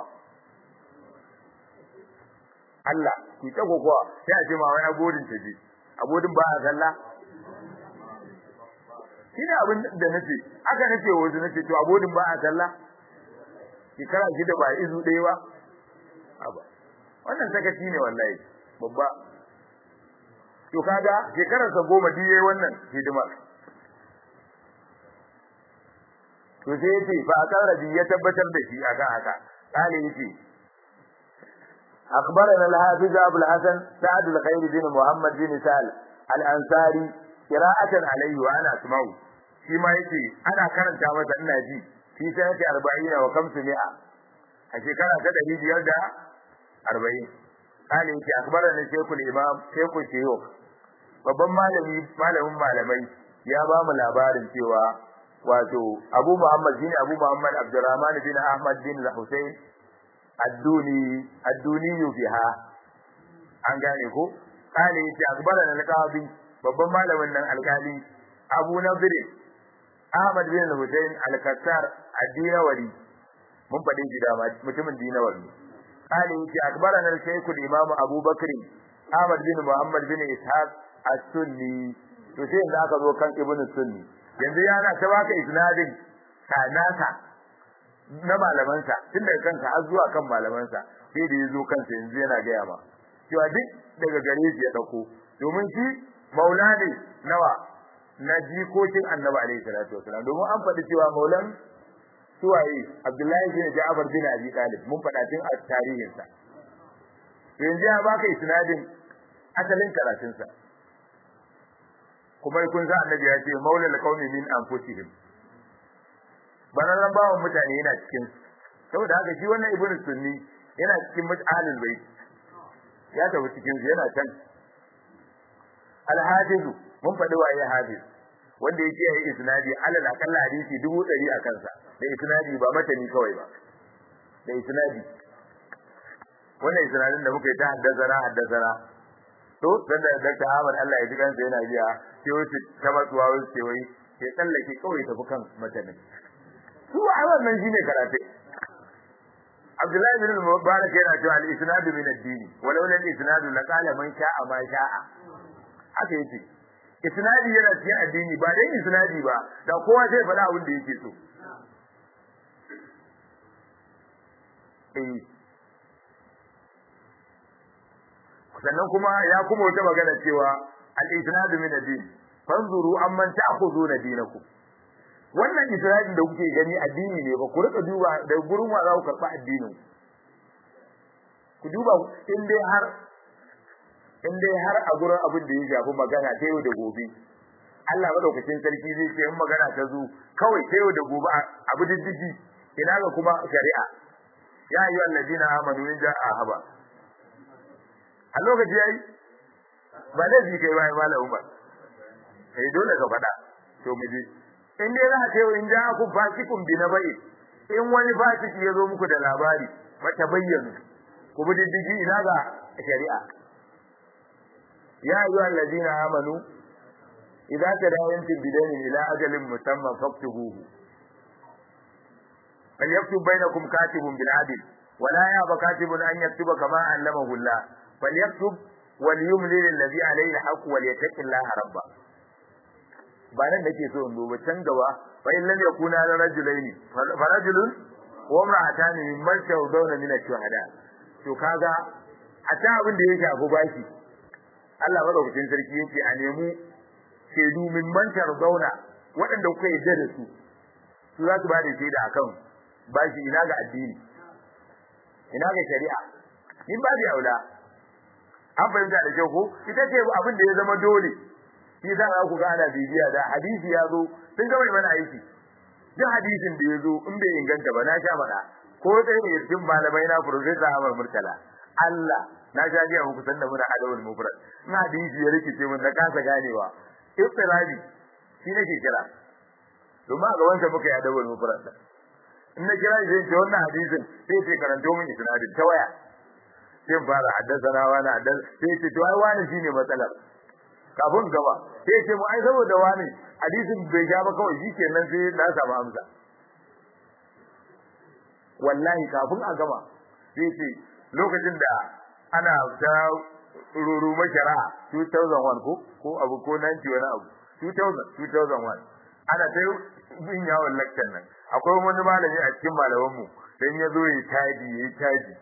Allah ku ta kokawa sai a ce ma wai abodin ta je abodin ba a sallah shine abin da nace aka nace wasu nace to abodin ba a sallah shekara shida ba izu ɗaya ba aba wannan sakaci ne wallahi babba to kaga shekarar sa goma duk yayi wannan hidimar to sai yace fa akarabi ya tabbatar da shi akan haka kale yace أخبرنا الحافظ أبو الحسن سعد الخير بن محمد بن سال الأنصاري قراءة عليه وأنا أسمعه فيما يتي أنا كانت تعمل الناجي في سنة أربعين وخمسمائة الشكرة تدري بيرجع أربعين قال يتي أخبرنا شيخ الإمام شيخ الشيوخ babban malami malamin malamai ya ba mu labarin cewa wato Abu Muhammad bin Abu Muhammad Abdurrahman bin Ahmad bin Al-Husayn adduni adduni biha an gane ko kale yace akbaran al-qadi babban malamin nan alkali Abu Nadir Ahmad bin Hussein al-Kattar ad-Dinawari mun fadin shi da mutumin Dinawari kale yace akbaran al-Shaykh al-Imam Abu Bakr Ahmad bin Muhammad bin Ishaq as-Sunni to sai da aka zo kan Ibn Sunni yanzu yana ta baka isnadin kanaka na malamansa tun daga kanka har zuwa kan malamansa sai da yazo kansa yanzu yana gaya ma cewa duk daga gare shi ya dauko domin shi maula ne nawa na jikokin annabi alaihi salatu wasalam domin an faɗi cewa maulan suwaye abdullahi bin ja'far bin abi talib mun faɗa tun a tarihinsa yanzu ya baka isnadin asalin karatunsa kuma kun sa annabi ya ce maula alqawmi min anfusihim bararran bawan mutane yana cikin saboda haka shi wannan ibnu sunni yana cikin mutahalil bait ya tafi cikin yana can al-hafiz mun faɗi waye hafiz wanda yake yi isnadi alal akalla hadisi dubu ɗari a kansa da isnadi ba matani kawai ba da isnadi wannan isnadin da muka yi ta haddazana haddazana to dan da Dr. Ahmad Allah ya ji kansa yana biya sai wuce ta matsuwa wuce wai sai tsallake kawai tafi kan matanin su a wannan shine karatu Abdullahi bin Mubarak yana cewa al-isnadu min ad-din walau lam isnadu la qala man sha'a ma sha'a haka yake isnadi yana cikin addini ba dai isnadi ba da kowa zai faɗa abin da yake so eh sannan kuma ya kuma wata magana cewa al-isnadu min ad-din fanzuru amman ta'khuduna dinakum wannan isra'ilin da kuke gani addini ne ba ku rika duba da gurin wa za ku karɓa addinin ku duba in dai har in dai har a gurin abin da ya shafi magana ta yau da gobe Allah madaukakin sarki zai ce in magana ta zo kawai ta yau da gobe abu diddigi ina ga kuma shari'a ya ayyuhal ladina amanu in ja'a haba a lokaci yayi ba da ji kai bai malamu ba kai dole ka faɗa to mu je in dai za ka yi in ja ku fasikun bi na bai in wani fasiki ya zo muku da labari mata bayyana ku bi diddigi ina ga shari'a ya ayyuha allazina amanu idza tadayantum bidainin ila ajalin musamman faktubuhu فليكتب بينكم كاتب بالعدل ولا يأبى كاتب أن يكتب كما علمه الله فليكتب وليملل الذي عليه الحق وليتق الله ربه ba nan nake so in duba can gaba fa in lam yakuna la rajulaini fa rajulun wa imra'atani mimman tawdawna min ash-shuhada to kaga hatta abin da yake abu baki Allah madaukakin sarki yake a nemu shaidu mimman tawdawna waɗanda kuka yarda da su su za su ba da shaida akan bashi ina ga addini ina ga shari'a in ba da aula an fahimta da kyau ko ita ce abin da ya zama dole shi za a ku ga ana bibiya da hadisi ya zo sun ga mai mana aiki duk hadisin da ya zo in bai inganta ba na sha mana ko sai ne cikin malamai na professor Ahmad Murtala Allah na sha ji muku sanda muna adawul mufrad in hadisi ya rikice mun na kasa ganewa iftirabi shi nake kira domin a gaban sa muka yi adawul mufrad in na kira shi ce wannan hadisin sai sai karanto min isnadin ta waya sai fara haddasa wani haddasa sai ce to ai wani shine matsalar kafin gaba sai ce mu ai saboda wani hadisin bai ja ba kawai shikenan sai na samu amsa wallahi kafin a gama sai ce lokacin da ana ta ruru mashara 2001 ko ko abu ko 90 wani abu 2000 2001 ana ta bin yawon lakcan nan akwai wani malami a cikin malamanmu dan ya zo ya taji ya taji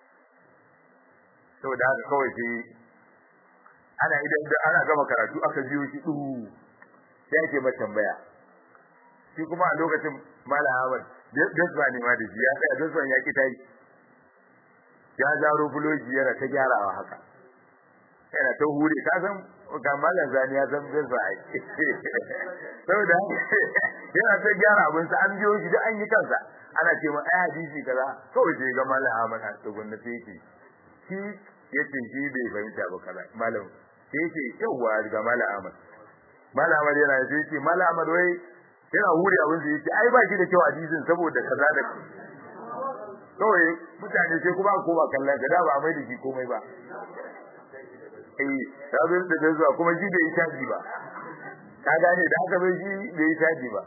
saboda haka kawai sai ana idan ana gama karatu aka biyo shi duhu sai ake masa tambaya shi kuma a lokacin malam Ahmad dasba ne ma da shi ya tsaya dasban ya ki tayi ya zaro bulogi yana ta gyarawa haka yana ta hure ka san ga malam zani ya san dasba ai saboda yana ta gyara abin sa an biyo shi da an yi kansa ana ce ma ai hadisi kaza kawai sai ga malam Ahmad a tsugun na sai yake shi yace shi bai fahimta ba kaza malam sai yake yawa ga malam Ahmad malam Ahmad yana sai yake malam Ahmad wai yana hure abin da yake ai ba shi da kyau hadisin saboda kaza da kawai mutane sai kuma ko ba kallon ka da ba mai da shi komai ba eh sabin da zuwa kuma shi bai taji ba ka gane da haka bai shi bai taji ba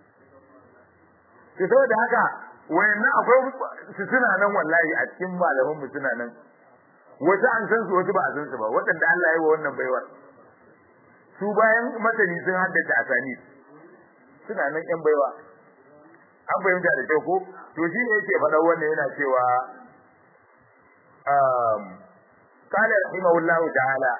to saboda haka wayannan akwai su suna nan wallahi a cikin malaman mu suna nan wasu an san su wasu ba a san su ba waɗanda Allah ya yi wa wannan baiwar su bayan masani sun haddace asani suna nan yan baiwa an fahimta da kyau ko to shi ne yake faɗa wannan yana cewa um qala rahimahullahu ta'ala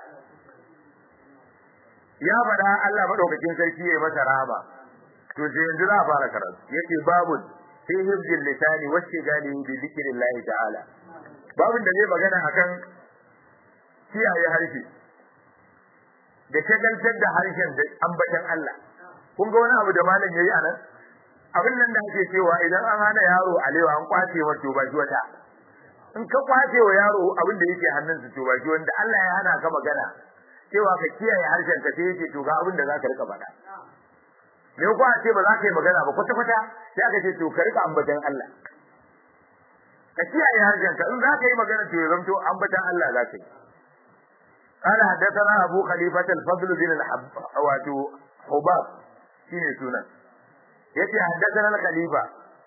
ya faɗa Allah madaukakin sarki yayi masa rahama to sai yanzu za a fara karatu yake babu fi hibdil lisani wa shigali bi dhikrillah ta'ala babin da zai magana akan kiyaye harshe da shagaltar da harshen da ambatan Allah kun ga wani abu da malam yayi anan abin nan da ake cewa idan an hana yaro alewa an kwace wa to baki wata in ka kwace wa yaro abin da yake hannunsa to baki wanda Allah ya hana ka magana cewa ka kiyaye harshen ka sai yake to ga abin da zaka rika faɗa me ko a ce ba za ka yi magana ba kwata kwata sai aka ce to ka rika ambatan Allah ka kiyaye harshen ka in za ka yi magana to ya zanto ambatan Allah za ka yi قال حدثنا أبو خليفة الفضل بن الحب حباب shine sunan yace haddathana al-khalifa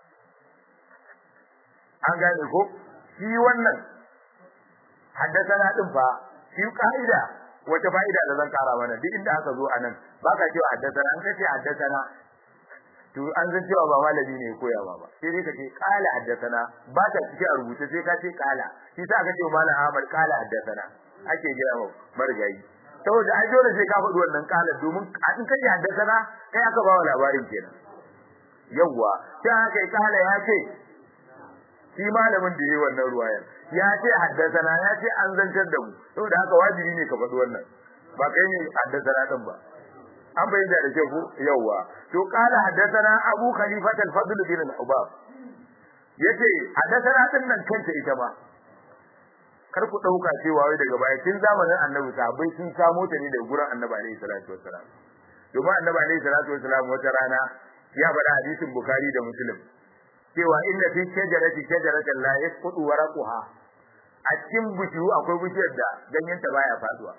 an gane ko shi wannan haddathana din fa shi kaida wata fa'ida da zan kara mana duk inda aka zo anan baka cewa haddathana an kace haddathana to an san cewa ba malami ne koya ba ba sai dai kace qala haddathana ba ta cike a rubuce sai ka ce qala shi sa aka ce malam Ahmad qala haddathana ake gaya wa marigayi saboda ai dole sai ka faɗi wannan kalar domin in kai haddasa na kai aka ba wa labarin kenan yawwa sai aka yi kala ya ce shi malamin da yayi wannan ruwayar ya ce haddasa na ya ce an zantar da mu saboda haka wajibi ne ka faɗi wannan ba kai ne haddasa na din ba an bayyana da ke ku yawwa to kala haddasa na Abu Khalifat al-Fadl bin al-Hubab yace haddasa na din nan kanta ita ba kar ku dauka cewa wai daga baya tun zamanin Annabi sahabbai sun samo ta ne daga gurin Annabi alaihi salatu wassalam domin Annabi alaihi salatu wassalam wata rana ya faɗa hadisin Bukhari da Muslim cewa inna fi shajarati shajaratan la yasqutu waraquha a cikin bishiyu akwai bishiyar da ganyenta baya faduwa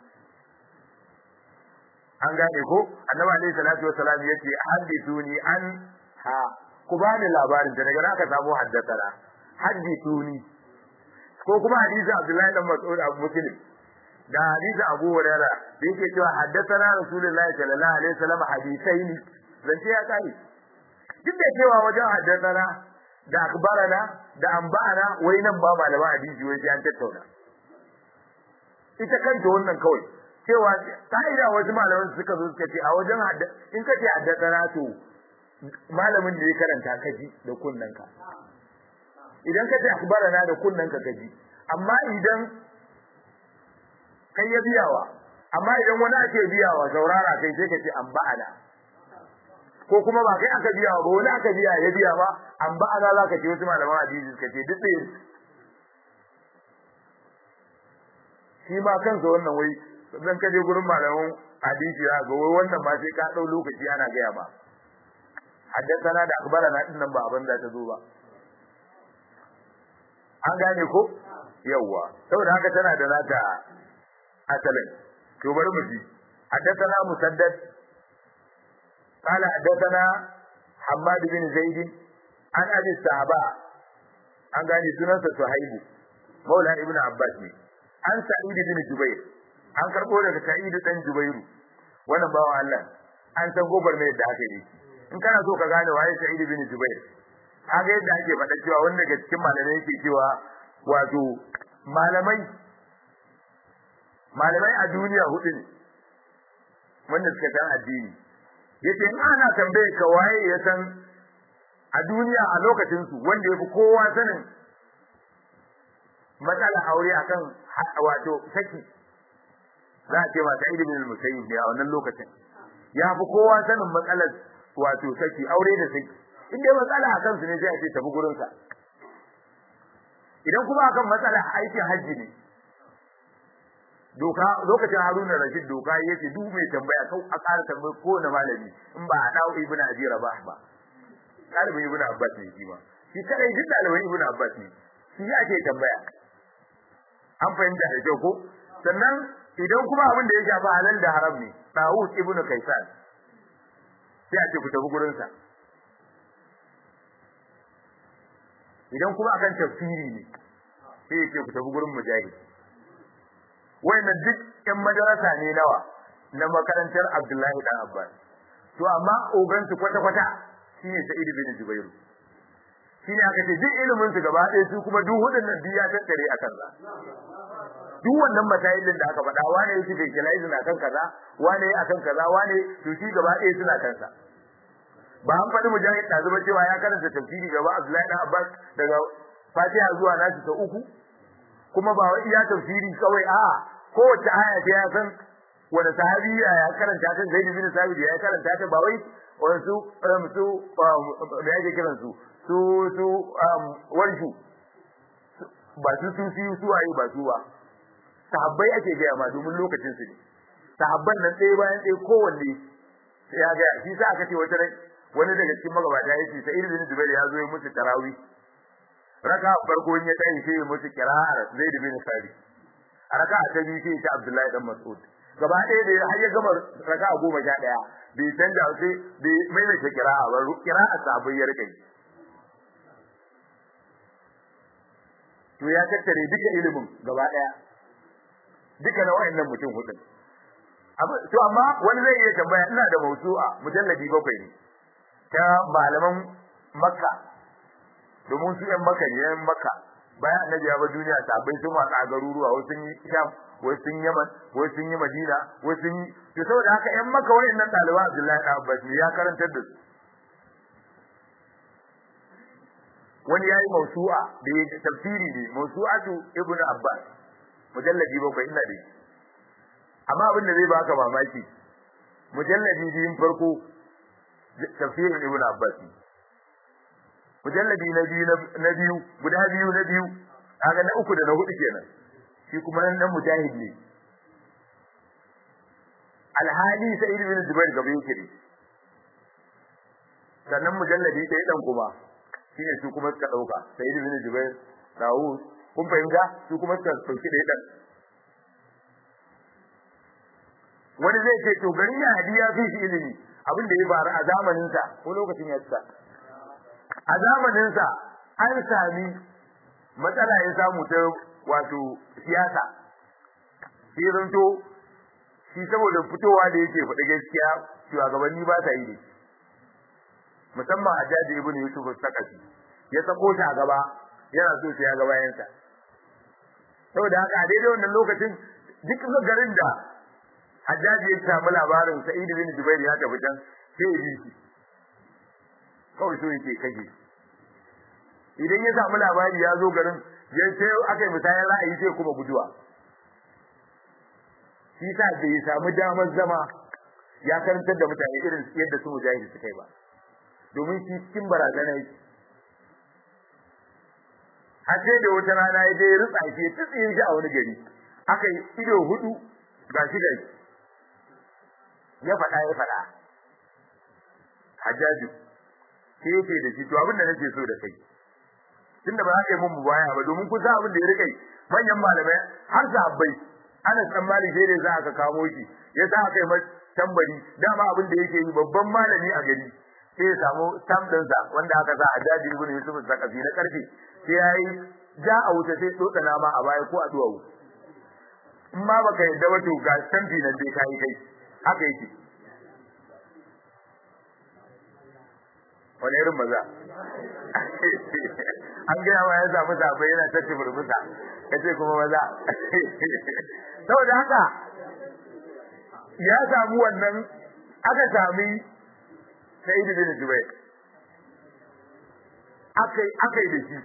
an gane ko Annabi alaihi salatu wassalam yace hadithuni an ha ku bani labarin da daga naka samu haddathana hadithuni ko kuma hadisin Abdullahi dan Mas'ud Abu Muslim da hadisin Abu Hurairah da yake cewa haddathana Rasulullahi sallallahu alaihi wasallam hadithaini zance ya kai duk da cewa wajen haddathana da akbarana da ambana wai nan ba malama hadisi wai sai an tattauna ita kanta wannan kawai cewa ka'ida wasu malaman suka zo suka ce a wajen in kace haddathana to malamin da ya karanta kaji da kunnanka idan ka ce akbarana da kunnan ka gaji amma idan kai ya biyawa amma idan wani ake biyawa zaurara kai sai ka ce an ba'ana ko kuma ba kai aka biyawa ba wani aka biya ya biya ba an ba'ana za ka ce wasu malaman hadisi suka ce duk ɗaya shi ma kansa wannan wai zan kaje gurin malaman hadisi ya ga wai wannan ma sai ka ɗau lokaci ana gaya ba haddasa da akbarana din nan ba abin da ta zo ba an gane ko yawwa saboda haka tana da nata asalin to bari mu ji حدثنا مسدد قال حدثنا حماد بن زيد عن ابي الصحابه an gane sunansa Suhaibu Maula Ibn Abbas ne an Sa'id bin Jubair an karbo daga Sa'id dan Jubairu wannan bawan Allah an san gobar mai da aka yi in kana so ka gane waye Sa'id bin Jubair kaga yadda ake faɗa cewa wanda daga cikin malamai yake cewa wato malamai malamai a duniya hudu ne wanda suka san addini yace in ana tambaye ka waye ya san a duniya a lokacin su wanda yafi kowa sanin matsala aure akan wato saki za a ce ma ta ibn al-musayyib ne a wannan lokacin ya fi kowa sanin matsalar wato saki aure da saki in dai matsala akan su ne sai a ce tafi gurin sa idan kuma akan matsala aikin hajji ne doka lokacin Haruna Rashid doka yace duk mai tambaya kau a ƙara tambayi ko na malami in ba a dawo Ibn Abi Rabah ba ɗalibin Ibn Abbas ne shi ma shi kadai duk ɗalibin Ibn Abbas ne shi ake tambaya an fahimta da kyau ko sannan idan kuma abin da ya shafi halal da haram ne Dawud Ibn Kaisan sai a ce ku tafi gurin sa idan kuma akan tafsiri ne sai ya ce ku tafi gurin Mujahid wayannan duk ƴan madarasa ne nawa na makarantar Abdullahi dan Abbas to amma ogan su kwata kwata shine Sa'id bin Jubair shine aka ce duk ilimin su gaba ɗaya su kuma duk hudun nan biya tattare a kansa duk wannan masailin da aka faɗa wane yake da kilaizu na kan kaza wane akan kaza wane to shi gaba ɗaya suna kansa ba an faɗi mujahid da zuba cewa ya karanta tafsiri gaba Abdullahi dan Abbas daga Fatiha zuwa Nasi ta uku kuma ba wai iya tafsiri kawai a kowace aya ce ya san wani sahabi ya karanta ta Zaid bin Sabit ya karanta ta ba wai wasu su da yake kiran su su su warshu ba su su su su ayi ba su ba sahabbai ake gaya ma domin lokacin su ne sahabban nan ɗaya bayan ɗaya kowanne ya ga shi sa aka ce wata rai wani daga cikin magabata yace sai ibn Zubair ya zo ya musu tarawih raka farko in ya tayi sai ya musu kira'ar Zaid bin Sabit a raka ta biyu sai ta Abdullahi dan Mas'ud gaba ɗaya da har ya gama raka goma sha ɗaya bai canja sai bai maimaita kira'a ba kira'a sabai ya rike to ya tattare duka ilimin gaba ɗaya duka na wayannan mutum hudun to amma wani zai iya tambaya ina da mausu'a mujalladi bakwai ne ta malaman makka domin su yan makka ne yan makka bayan annabi ya bar duniya sabai sun watsa a garuruwa wasu sun yi sham wasu sun yi yaman wasu sun yi madina wasu sun yi to saboda haka yan makka wayannan ɗaliban abdullahi ɗan abbas ne ya karantar da su wani yayi mausu'a da ya tafsiri ne mausu'atu ibn abbas mujalladi bakwai ina da amma abin da zai baka mamaki mujalladi biyun farko tafsirin ibn abbas mujalladi na biyu na biyu guda biyu na biyu kaga na uku da na hudu kenan shi kuma nan mujahid ne alhali sa'id bin zubair gaba yake ne sannan mujalladi ɗaya dan kuma shine su kuma suka dauka sa'id bin zubair dawud kun fahimta su kuma suka dauki ɗaya dan wani zai ce to garin ya hadiya fi shi ilimi abin da ya faru a zamanin sa ko lokacin ya tsaka a zamanin sa an sami matsala ya samu ta wato siyasa sai zanto shi saboda fitowa da yake faɗi gaskiya shugabanni ba sa yi da musamman a jaji ibn yusuf sakasi ya sako shi a gaba yana so sai ya ga bayansa saboda haka a daidai wannan lokacin duk garin da Hajjaji ya samu labarin Sa'id bin Jubair ya tafi can sai ya bi shi. Kawai so yake kage. Idan ya samu labari ya zo garin ya ce aka yi musayar ra'ayi sai kuma guduwa. Shi sa da ya samu damar zama ya karantar da mutane irin yadda su mujahidi suka yi ba. Domin shi cikin barazana yake. Har sai da wata rana ya je ya rutsa shi ya tsitsiye shi a wani gari. Aka yi ido hudu ga shi gari. ya faɗa ya faɗa hajjaju sai yake da shi to abin da nake so da kai tunda ba za ka yi mun baya ba domin kun san abin da ya rika yi manyan malamai har sahabbai ana san mali sai da za ka kamo shi ya sa aka yi mai tambari dama abin da yake yi babban malami a gari sai ya samu stamp ɗinsa wanda aka sa a jaji ibn yusuf zakafi na karfe sai ya yi ja a wuta sai tsotsa nama a baya ko a duwawu in ma baka yadda ba to ga stampi nan dai kai kai haka yake wani irin maza an gaya ma ya samu zaɓe yana tace burbusa ya ce kuma maza saboda haka ya samu wannan aka sami sa'id bin jubair akai akai da shi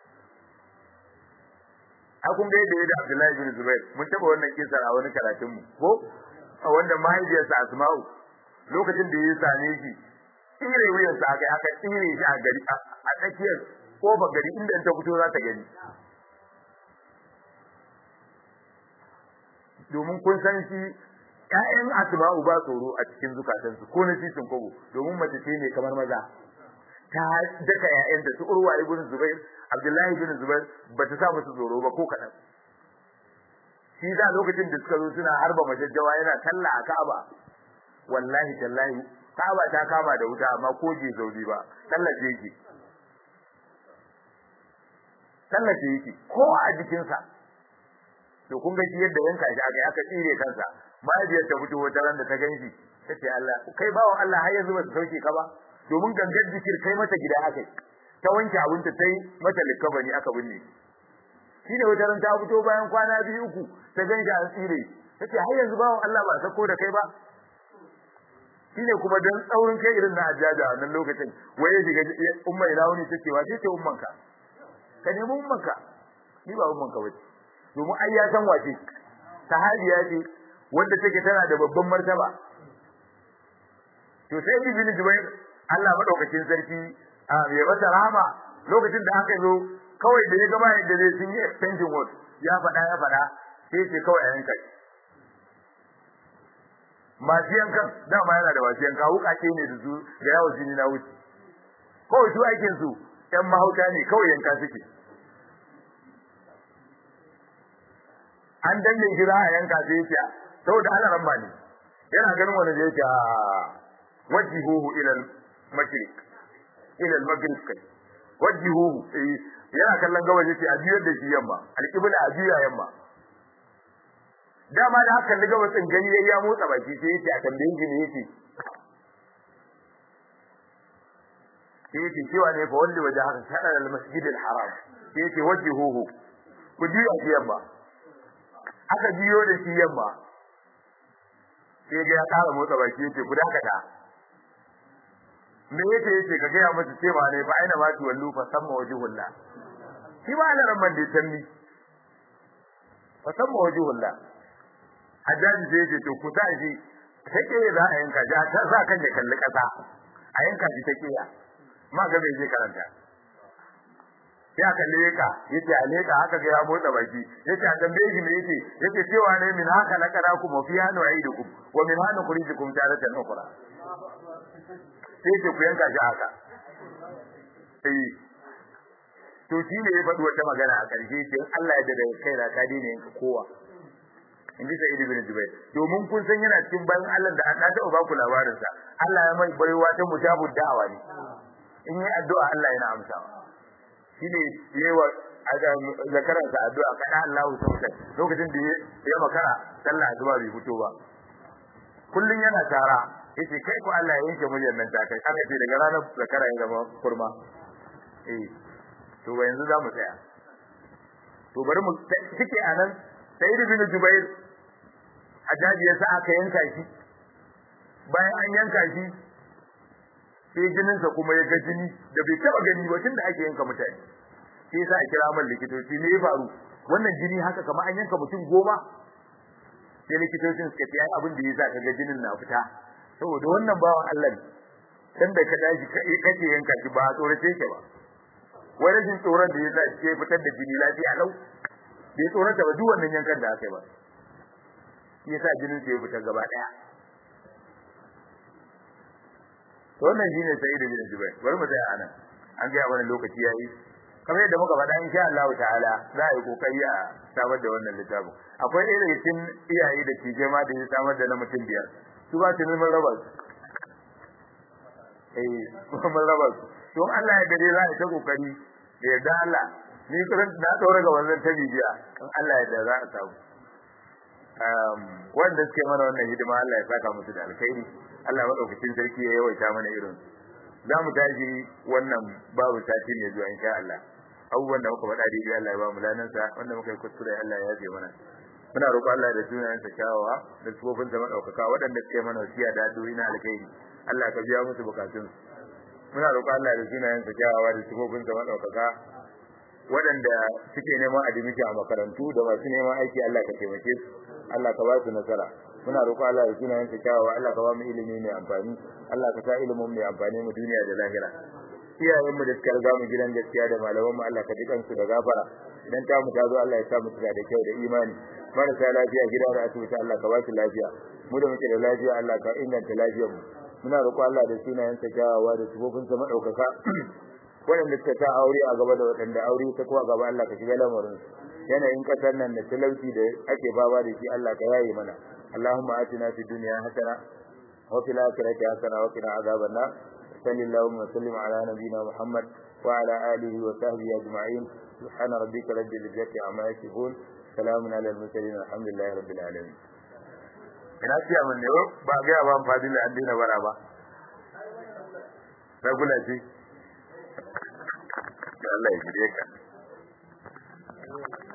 a kun ga yadda ya da Abdullahi bin Zubair mun taba wannan kisa a wani karatun mu ko a wanda mahaifiyarsa Asma'u lokacin da ya same shi tsire wuyan sa aka aka tsire shi a gari a tsakiyar kofar gari inda ta fito za ta gani domin kun san shi ƴaƴan Asma'u ba tsoro a cikin zukatansu ko na sisin kobo domin mace ce ne kamar maza ta daka ƴaƴanta su Urwa ibn Zubair Abdullahi ibn Zubair bata sa musu tsoro ba ko kadan shi da lokacin da suka zo suna harba majajjawa yana talla a Ka'aba wallahi tallahi Ka'aba ta kama da wuta amma ko je zaudi ba tallace yake tallace yake ko a jikinsa to kun ga shi yadda yanka shi aka aka tsire kansa mahaifiyar ta fito wata ran da ta ganshi tace Allah kai bawon Allah har yanzu ba su sauke ka ba domin gangar jikir kai mata gida aka ta wanke abinta ta yi mata likabani aka binne shi ne wata ran ta fito bayan kwana biyu uku ta ganshi an tsire tace har yanzu bawon Allah ba sako da kai ba shine kuma dan tsaurin kai irin na ajaja wannan lokacin waye shiga umma ila wani take wa ce ummanka ka nemi ummanka ni ba ummanka bace domin ai ya san wace sahabiya ce wanda take tana da babban martaba to sai ibn jubair Allah madaukakin sarki a ya masa rahama lokacin da aka zo kawai da ya gama yadda zai sun yi extension work ya faɗa ya faɗa sai ce kawai a yanka masu yankan dama yana da masu yanka wukake ne da su da yawo jini na wuce kawai su aikin su ƴan mahauta ne kawai yanka suke an danne shi za a yanka sai yake saboda ana ramba ne yana ganin wani zai ce wajihuhu ila al-mashriq ila al-maghrib kai wajihuhu yana kallon gabas yace a biyar da shi yamma al-qibla a biya yamma dama da haka da gabas din gani yayi ya motsa baki sai yace a tambaye shi ne yace sai yace cewa ne fa wanda waje haka sadar al-masjid al-haram sai yace wajihuhu ku biya shi yamma aka biyo da shi yamma sai ga ya ƙara motsa baki yace ku dakata me yake yace ka gaya masa cewa ne fa aina ma tu wallu fa samma wajhullah shi ba Allah ramman da tammi fa samma wajhullah hajjaji sai yace to ku sa shi take za a yanka ja ta sa kan ya kalli kasa a yanka shi take ya ma ga bai je karanta ya kalle ka yace a leka haka ga ya motsa baki yace a tambaye shi me yace yace cewa ne min haka na kada ku mafiya no aidukum wa min hanu khurijukum taratan ukhra sai ce ku yanka shi haka eh to shi ne ya faɗi wata magana a ƙarshe ce Allah ya da kai da ka daina yanka kowa in ji Sa'id ibn Jubair domin kun san yana cikin bayan Allah da na taɓa ba ku labarin sa Allah ya mai baiwa ta mujabud da'awa ne in yi addu'a Allah yana amsawa shi ne yawa zakaran sa addu'a kana Allah sauka lokacin da ya makara sallah addu'a bai fito ba kullun yana tara yace kai ko Allah ya yanke muryar nan ta kai aka ce daga ranar zakara ya zama kurma eh to ba yanzu za mu tsaya to bari mu cike anan sayyid bin jubair ajaji yasa aka yanka shi bayan an yanka shi sai jinin sa kuma ya ga jini da bai taba gani ba tunda ake yanka mutane sai yasa a kira man likitoci ne ya faru wannan jini haka kamar an yanka mutum goma sai likitocin suka ce abin da yasa kaga jinin na fita saboda wannan bawan Allah ne dan da ka dashi kake yanka shi ba tsorace yake ba wai rashin tsoron da yasa ke fitar da jini lafiya lau bai tsorata ba duk wannan yankan da aka yi ba yasa jinin sa ya fita gaba daya to wannan shine sai da bin Jubair bari mu tsaya anan an ga wani lokaci yayi kamar yadda muka faɗa insha Allah ta'ala za a yi kokari a samar da wannan littafin akwai ɗaya daga cikin iyaye da tije ma da ya samar da na mutum biyar su ba su neman raba su eh mun raba su don Allah ya dare za a ta kokari da yarda Allah ni kullum na daura ga wannan ta bibiya in Allah ya da za a samu um wanda suke mana wannan hidima Allah ya saka musu da alkhairi Allah madaukakin sarki ya yawaita mana irin za mu tashi wannan babu sati ne zuwa insha Allah abubuwan da muka faɗa daidai Allah ya ba mu lanansa wanda muka yi kuskure Allah ya yafe mana muna roƙo Allah da sunayensa kyawawa da sufofin sa madaukaka waɗanda suke mana wasiya da addu'o'i na alkhairi Allah ka biya musu bukatun muna roƙo Allah da sunayensa kyawawa da sufofin sa madaukaka waɗanda suke neman adimiki a makarantu da masu neman aiki Allah ka taimake su Allah ka ba su nasara muna roƙo Allah da sunayensa kyawawa Allah ka ba mu ilimi mai amfani Allah ka sa ilimin mai amfani mu duniya da lahira iyayenmu da suka riga mu gidan gaskiya da malamanmu Allah ka ji kansu da gafara idan ta mu ta zo Allah ya sa mu da kyau da imani marasa lafiya gida da asibiti Allah ka ba su lafiya mu da muke da lafiya Allah ka inganta lafiyar mu muna roƙo Allah da sunayen sa kyawawa da sifofin sa madaukaka waɗanda suka ta aure a gaba da waɗanda aure ta kuwa gaba Allah ka shiga lamarin yanayin kasar nan da talauci da ake baba da shi Allah ka yaye mana Allahumma atina fid dunya hasana wa fil akhirati hasana wa qina adhaban nar sallallahu wa sallim ala nabiyyina Muhammad wa ala alihi wa sahbihi ajma'in subhana rabbika rabbil izzati amma yasifun salamun ala al mursalin alhamdulillahi rabbil alamin ina ce mun ne ba ga ba fadila an dina bara ba ragula ce Allah ya jire ka